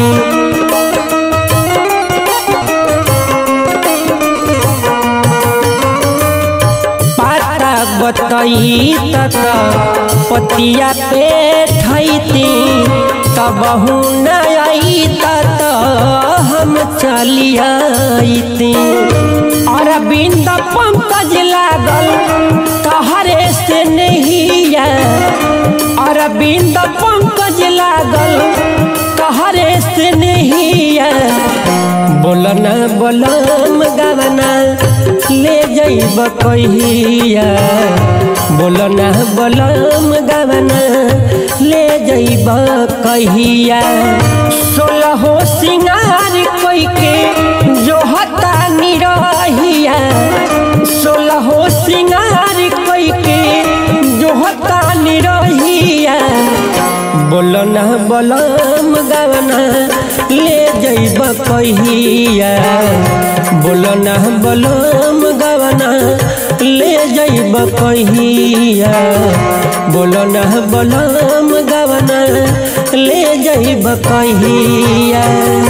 पाता बतई तत पतिया पे खैती तब न आई तत हम चली आईती अरविंद पंकज लागल तहरे से नहीं अरविंद पंकज लागल तहरे से नहीं बोलना बोलम गवना ले जइब कहिया बोलना बोलम गवना ले जइब कहिया सोलहो सिंगार कोई के जो हता निरहिया सोलहो सिंगार कोई के जो हता निरहिया बोलना बोलम गवना ले जइब कहिया बोलना बोलम गवना ले जइब कहिया बोलना बोलम गवना ले जइब कहिया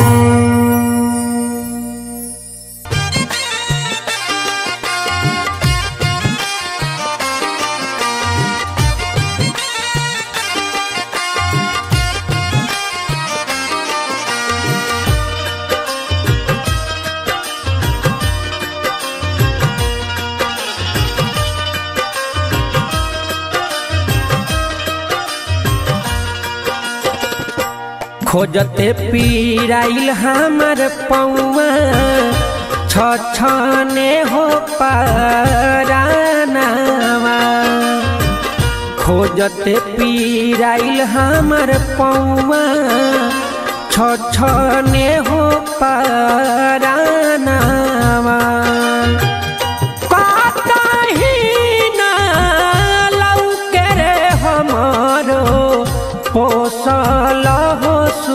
खोजते पीराइल हमर पौआ छछने हो परानावा खोजते पीराइल हमर पौआ छ छने हो परानावा कतही ना लौके रे हमरो पोसल हो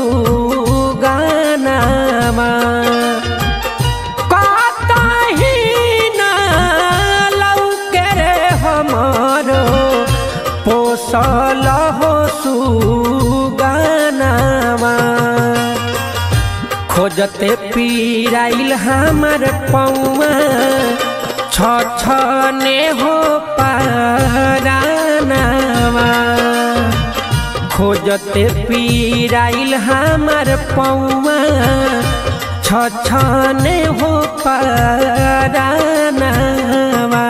सुगानावा कतही ना लौके रे हमरो पोसल हो सुगानावा खोजते पीराइल हमर पौआ छ छने हो पारानावा खोजते पीराइल हमर पौआ छ छने हो पारानावा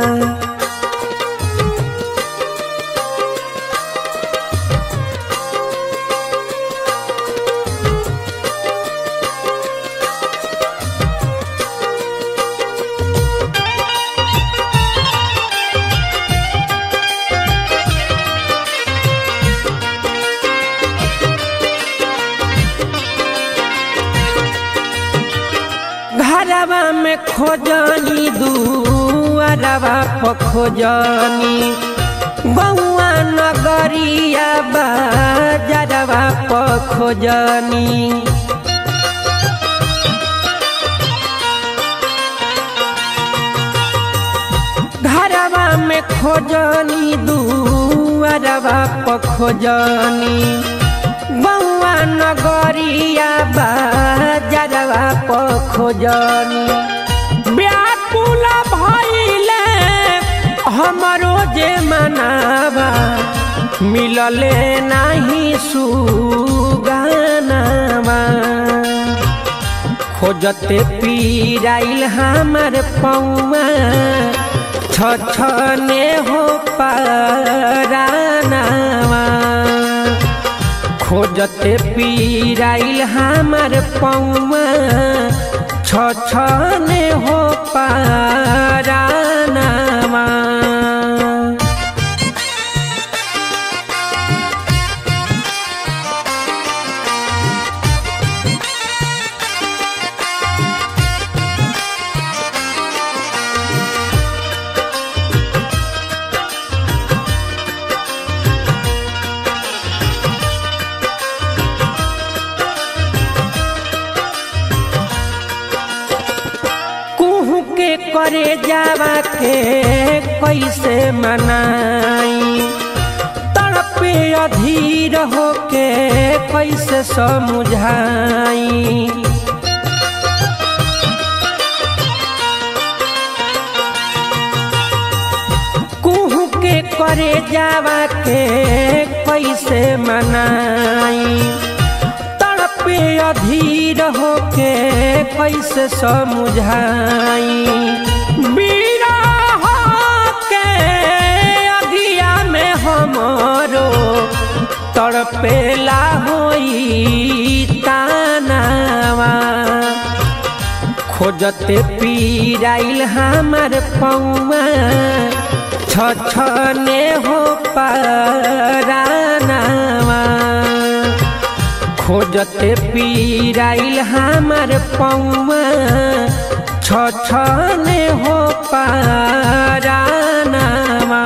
घरवा में खोजनी दुआरवा पर खोजनी बउआ नगरिया बाजरवा पर खोजनी घरवा में खोजनी दुआरवा पर खोजनी बउआ नगरिया बाजरवा पर खोजनी व्याकुल भइले हमरो जे मनावा मिलले नाही सुगानावा खोजते पीराइल हमर पौआ छ छने हो पारानावा खोजते पीराइल हमर पौआ छ छने हो पारानावा कुहू के करे जावा के कैसे मनाई तड़पे अधीर होके कैसे समझाई कुहू के करे जावा के कैसे मनाई तड़पे अधीर होके कैसे समझाई बीरा के अगिया में हमरो तड़पेला होई तानावा खोजते पीराइल हमर पौआ छ छने हो पारानावा खोजते पीराइल हमर पौआ छ छने हो पारानावा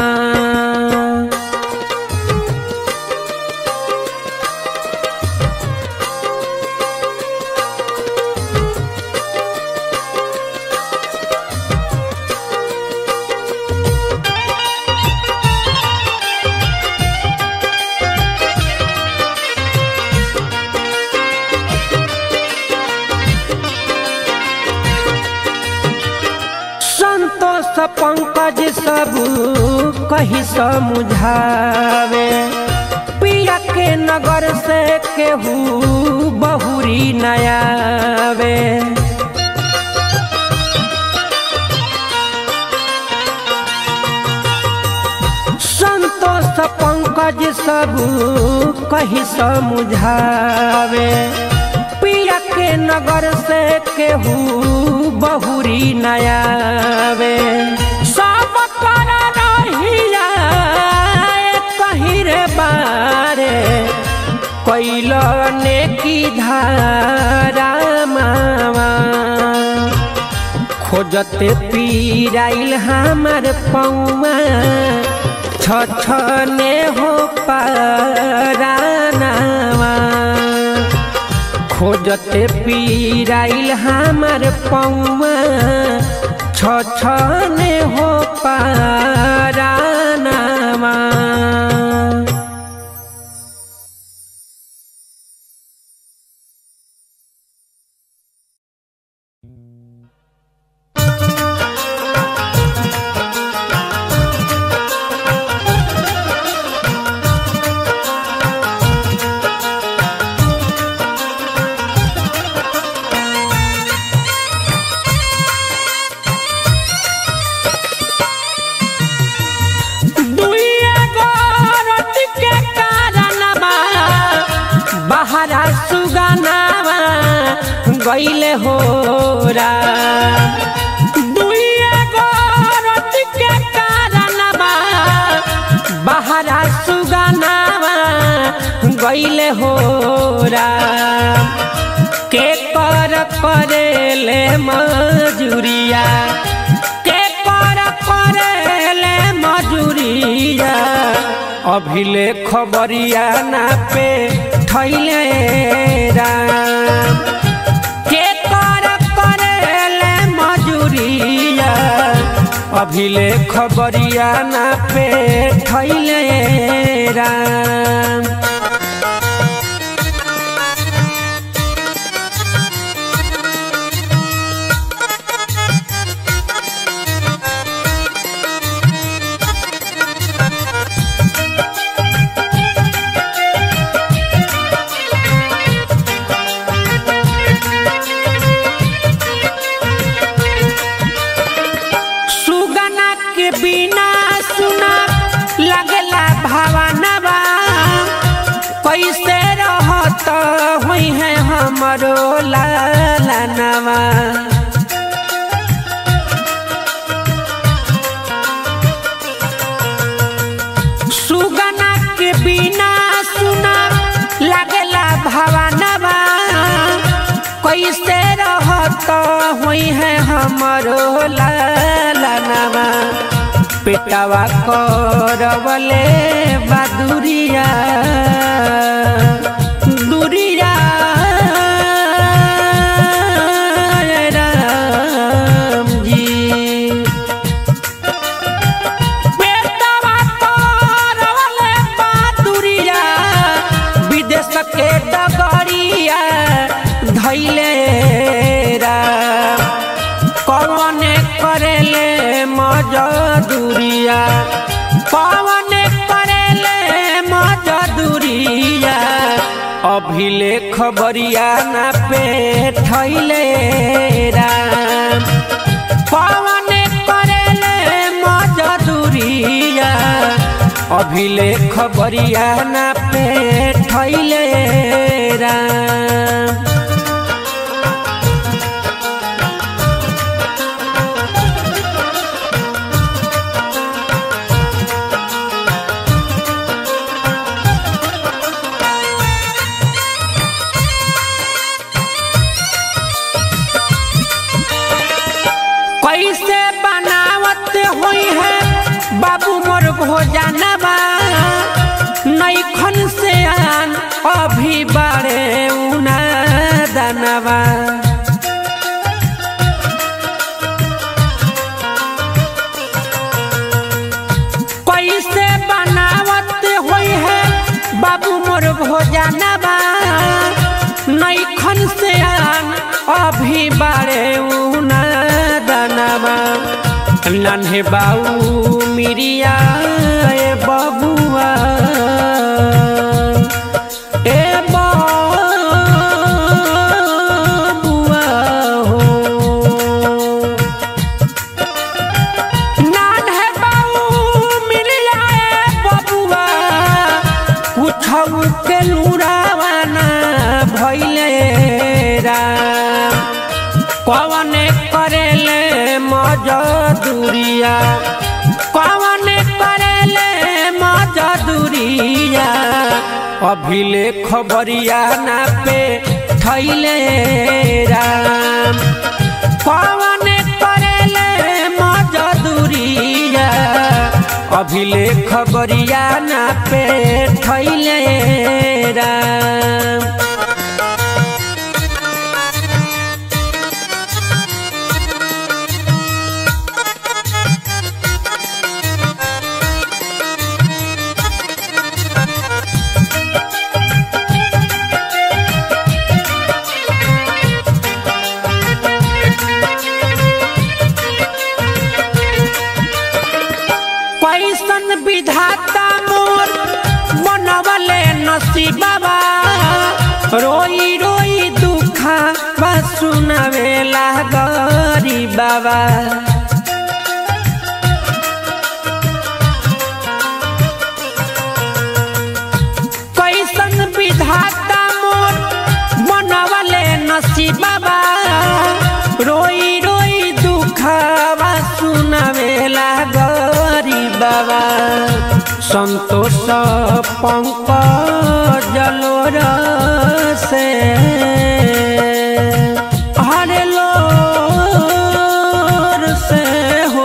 संतोष पंकज सब कही समझावे पिया के नगर से केहू बहुरी नयावे संतोष पंकज सब कही समझावे पिया के नगर से केहू बहुरी नयावे सब कर रहिया बारे कैल ने की धारा मावा खोजते पीराइल हमार पौआ छ ने हो पारानावा खोजते पीराइल हमार पौआ छ ने हो पारानावा दुइया गोरत के कारणवा बहरा सुगनावा गईले होरा दुइया गोरत के कारणवा बहरा सुगनावा गईले होरा के कर करेले मजूरिया के कर करेले मजूरिया अभिले खबरिया ना पे थैले राम के कर करेले मजूरिया अभिले खबरिया ना पे थैले राम सुगना के बिना सुना लगला भावनवा कैसे रहत हुई है हमरो लालनवा सुगना के बिना सुना लगला भावनवा कैसे रहत हुई है हमरो लालनवा पेटवा करवले बदुरिया दुरिया राम जी पेटवा करवले बदुरिया विदेश के डगरिया धैले राम कौन करेले मजदूरिया कौन करेले मजदूरिया अभिले खबरिया ना पे थैले राम कौन करेले मजदूरिया अभिले खबरिया ना पे थैले राम कैसे बनावत हुई है बाबू मोर भोजनवा नैखन से आन अभी बारे उना दनवा कैसे बनावत हुई है बाबू मोर भोजनवा नैखन से आन अभी बारे उना दनवा नन्हे बाऊ मिरिया ए बबुआ ए बबुआ हो नन्हे बाऊ मिरिया ए बबुआ कुछौ के लुरावाना भइले राम कौन करेले मजदूरिया कौन करेले मजदूरिया अभिले खबरिया ना पे थैले राम कौन करेले मजदूरिया अभिले खबरिया ना पे थैले राम कैसन विधाता मोर बनवले नसीबा रोई रोई दुखा बा सुनावेला गरी बाबा कैसन विधाता मोर बनवले नसीबा रोई रोई दुखवा सुनावेला गरी बाबा संतोष पंकज जलोर से हरे लोर से हो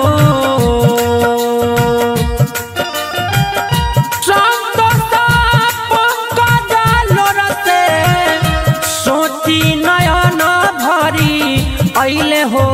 सोची नयन भरी ऐले हो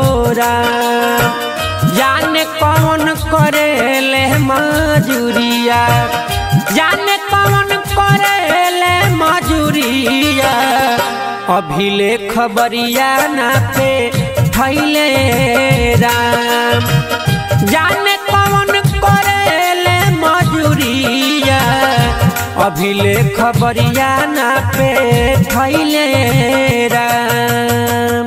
जाने कौन करेले मजूरिया जाने कौन करेले मजूरिया अभिले खबरिया ना पे थैले राम जाने कौन करेले मजूरिया अभिले खबरिया ना पे थैले राम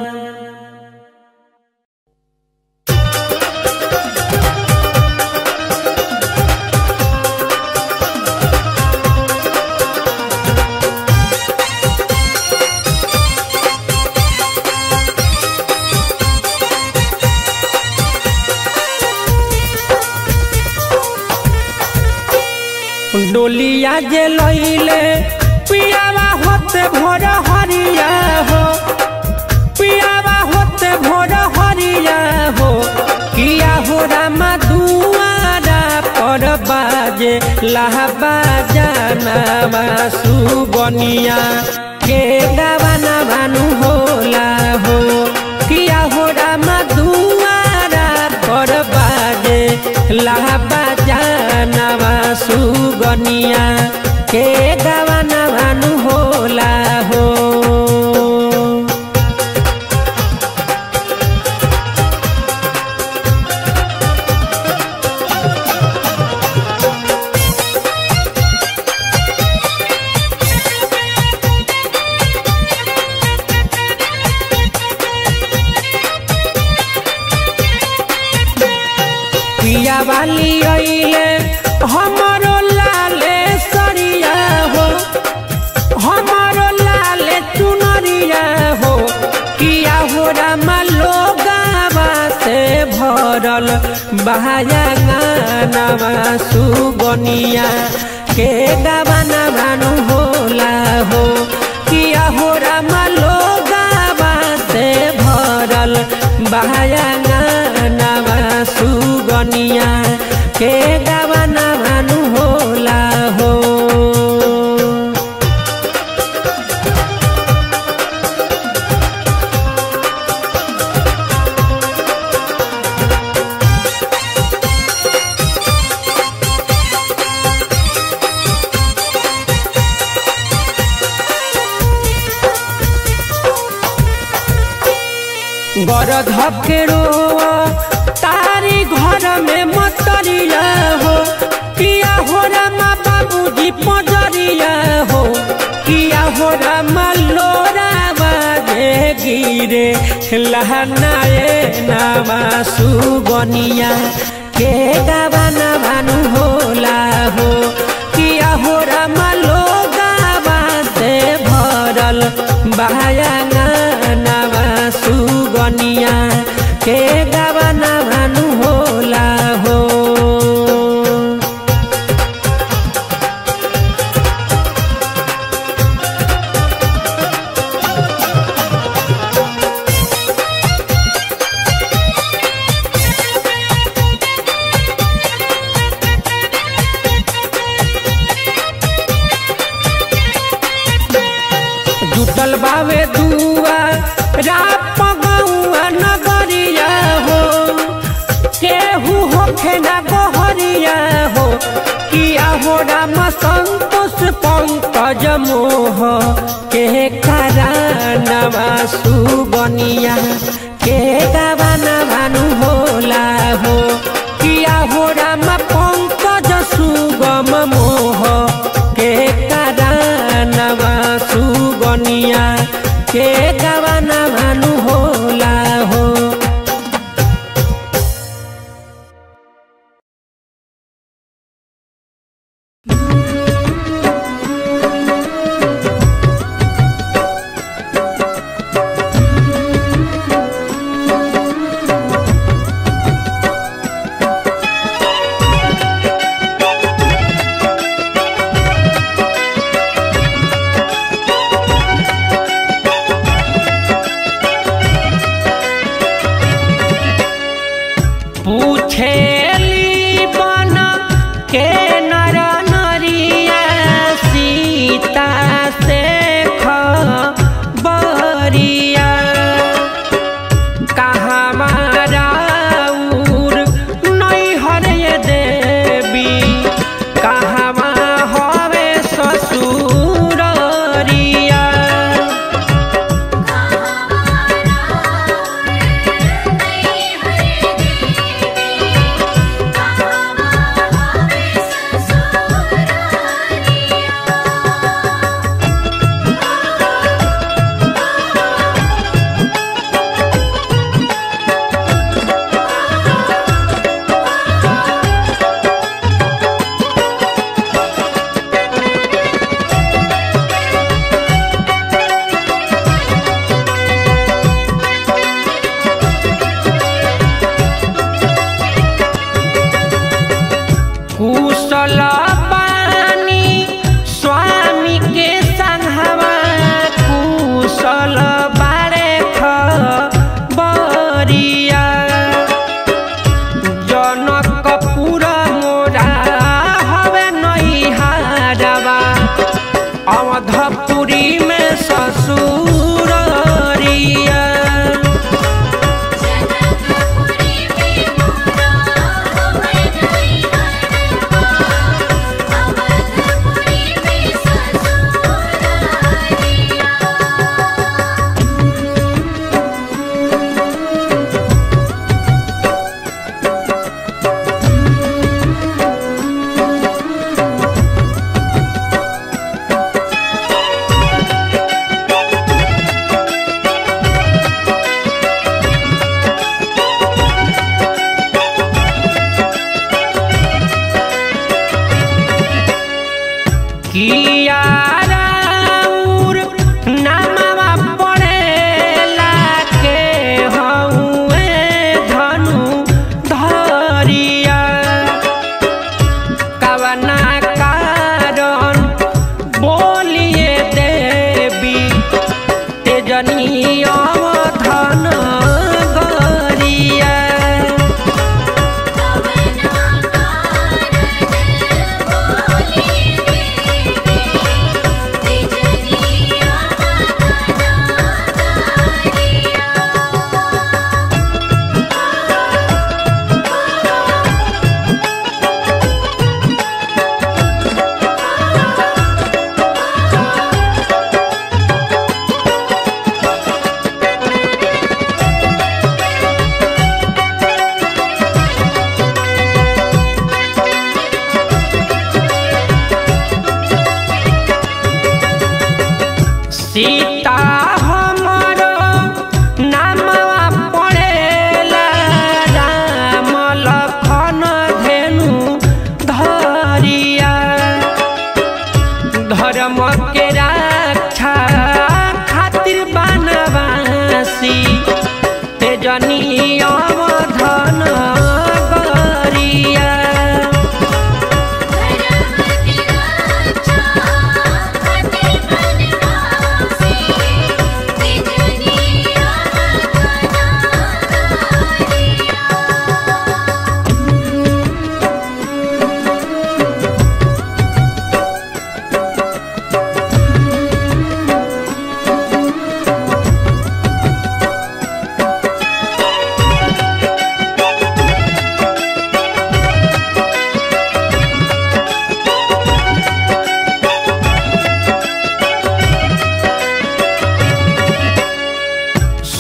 डोलिया जे लैले पियावा होते भोर हरिया हो पियावा होते भोर हरिया हो किया हो रामा दुआरा पर बाजे लाहबा जाना सुबनिया के गावाना भानु होला हो किया हो रामा दुआरा पर बाजे लाहबा जाना सुगनिया के गावाना भानु होला हो पिया वाली अइले हमरो लाले सरिया हो हमरो लाले चुनरिया हो किया हो रामा लोगावा से भरल बहाया गानावा सुगनिया के गावाना भानु होला हो किया हो रामा लोगावा से भरल बहाया गानावा सुगनिया के गावाना भानु होला हो गर धकेरो तारी घर में मतरिया हो किया हो रामा बाबूजी पजरिया हो किया हो रामा लोरा बाजे गिरे लहनाए नामा सुगनिया के गावाना भानु होला हो किया हो रामा लोगावा से भरल बायाना नामा सुगनिया के गावाना भानु होला हो जुटल बावे दुआ राप गौआ नगरिया हो केहू होखे ना गोहरिया हो किया हो राम संतोष पंकज मोह के करानवा सुबनिया के गावाना भानु होला हो किया हो राम पंकज सुगम मोह के करानवा सुबनिया के गावाना भानु होला हो पूछेली बन के नर नरिया सीता से खबरिया कहाँ माराउर नैहर ये देवी कहाँ हवे ससुरिया कुशल पानी स्वामी के संघवा कुशल बारे खबरिया जनकपुर मोरा हवे नैहारवा अवधपुरी में ससुरिया किया राउर नामवा पड़ेला के हउए धनु धरिया कवना कारण बोलिए देवी तेजनी अवधन गरिया सीता हमरो नामवा पड़ेला राम लखन धेनु धरिया धर्म के रक्षा खातिर बनवासी तेजनी अवधन गरिया Thank you.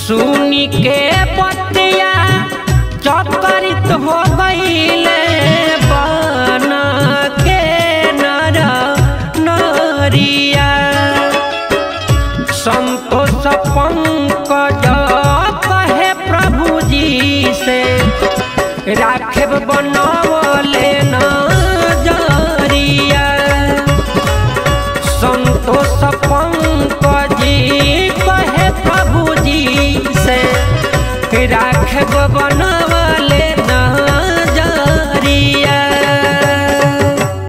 सुनी के बतिया चकरित हो गईले बन के नर नरिया संतोष पंकज कहे प्रभु जी से राखेब बनवले नजरिया संतोष पंकजी कहे प्रभु जी से राखेब बनवले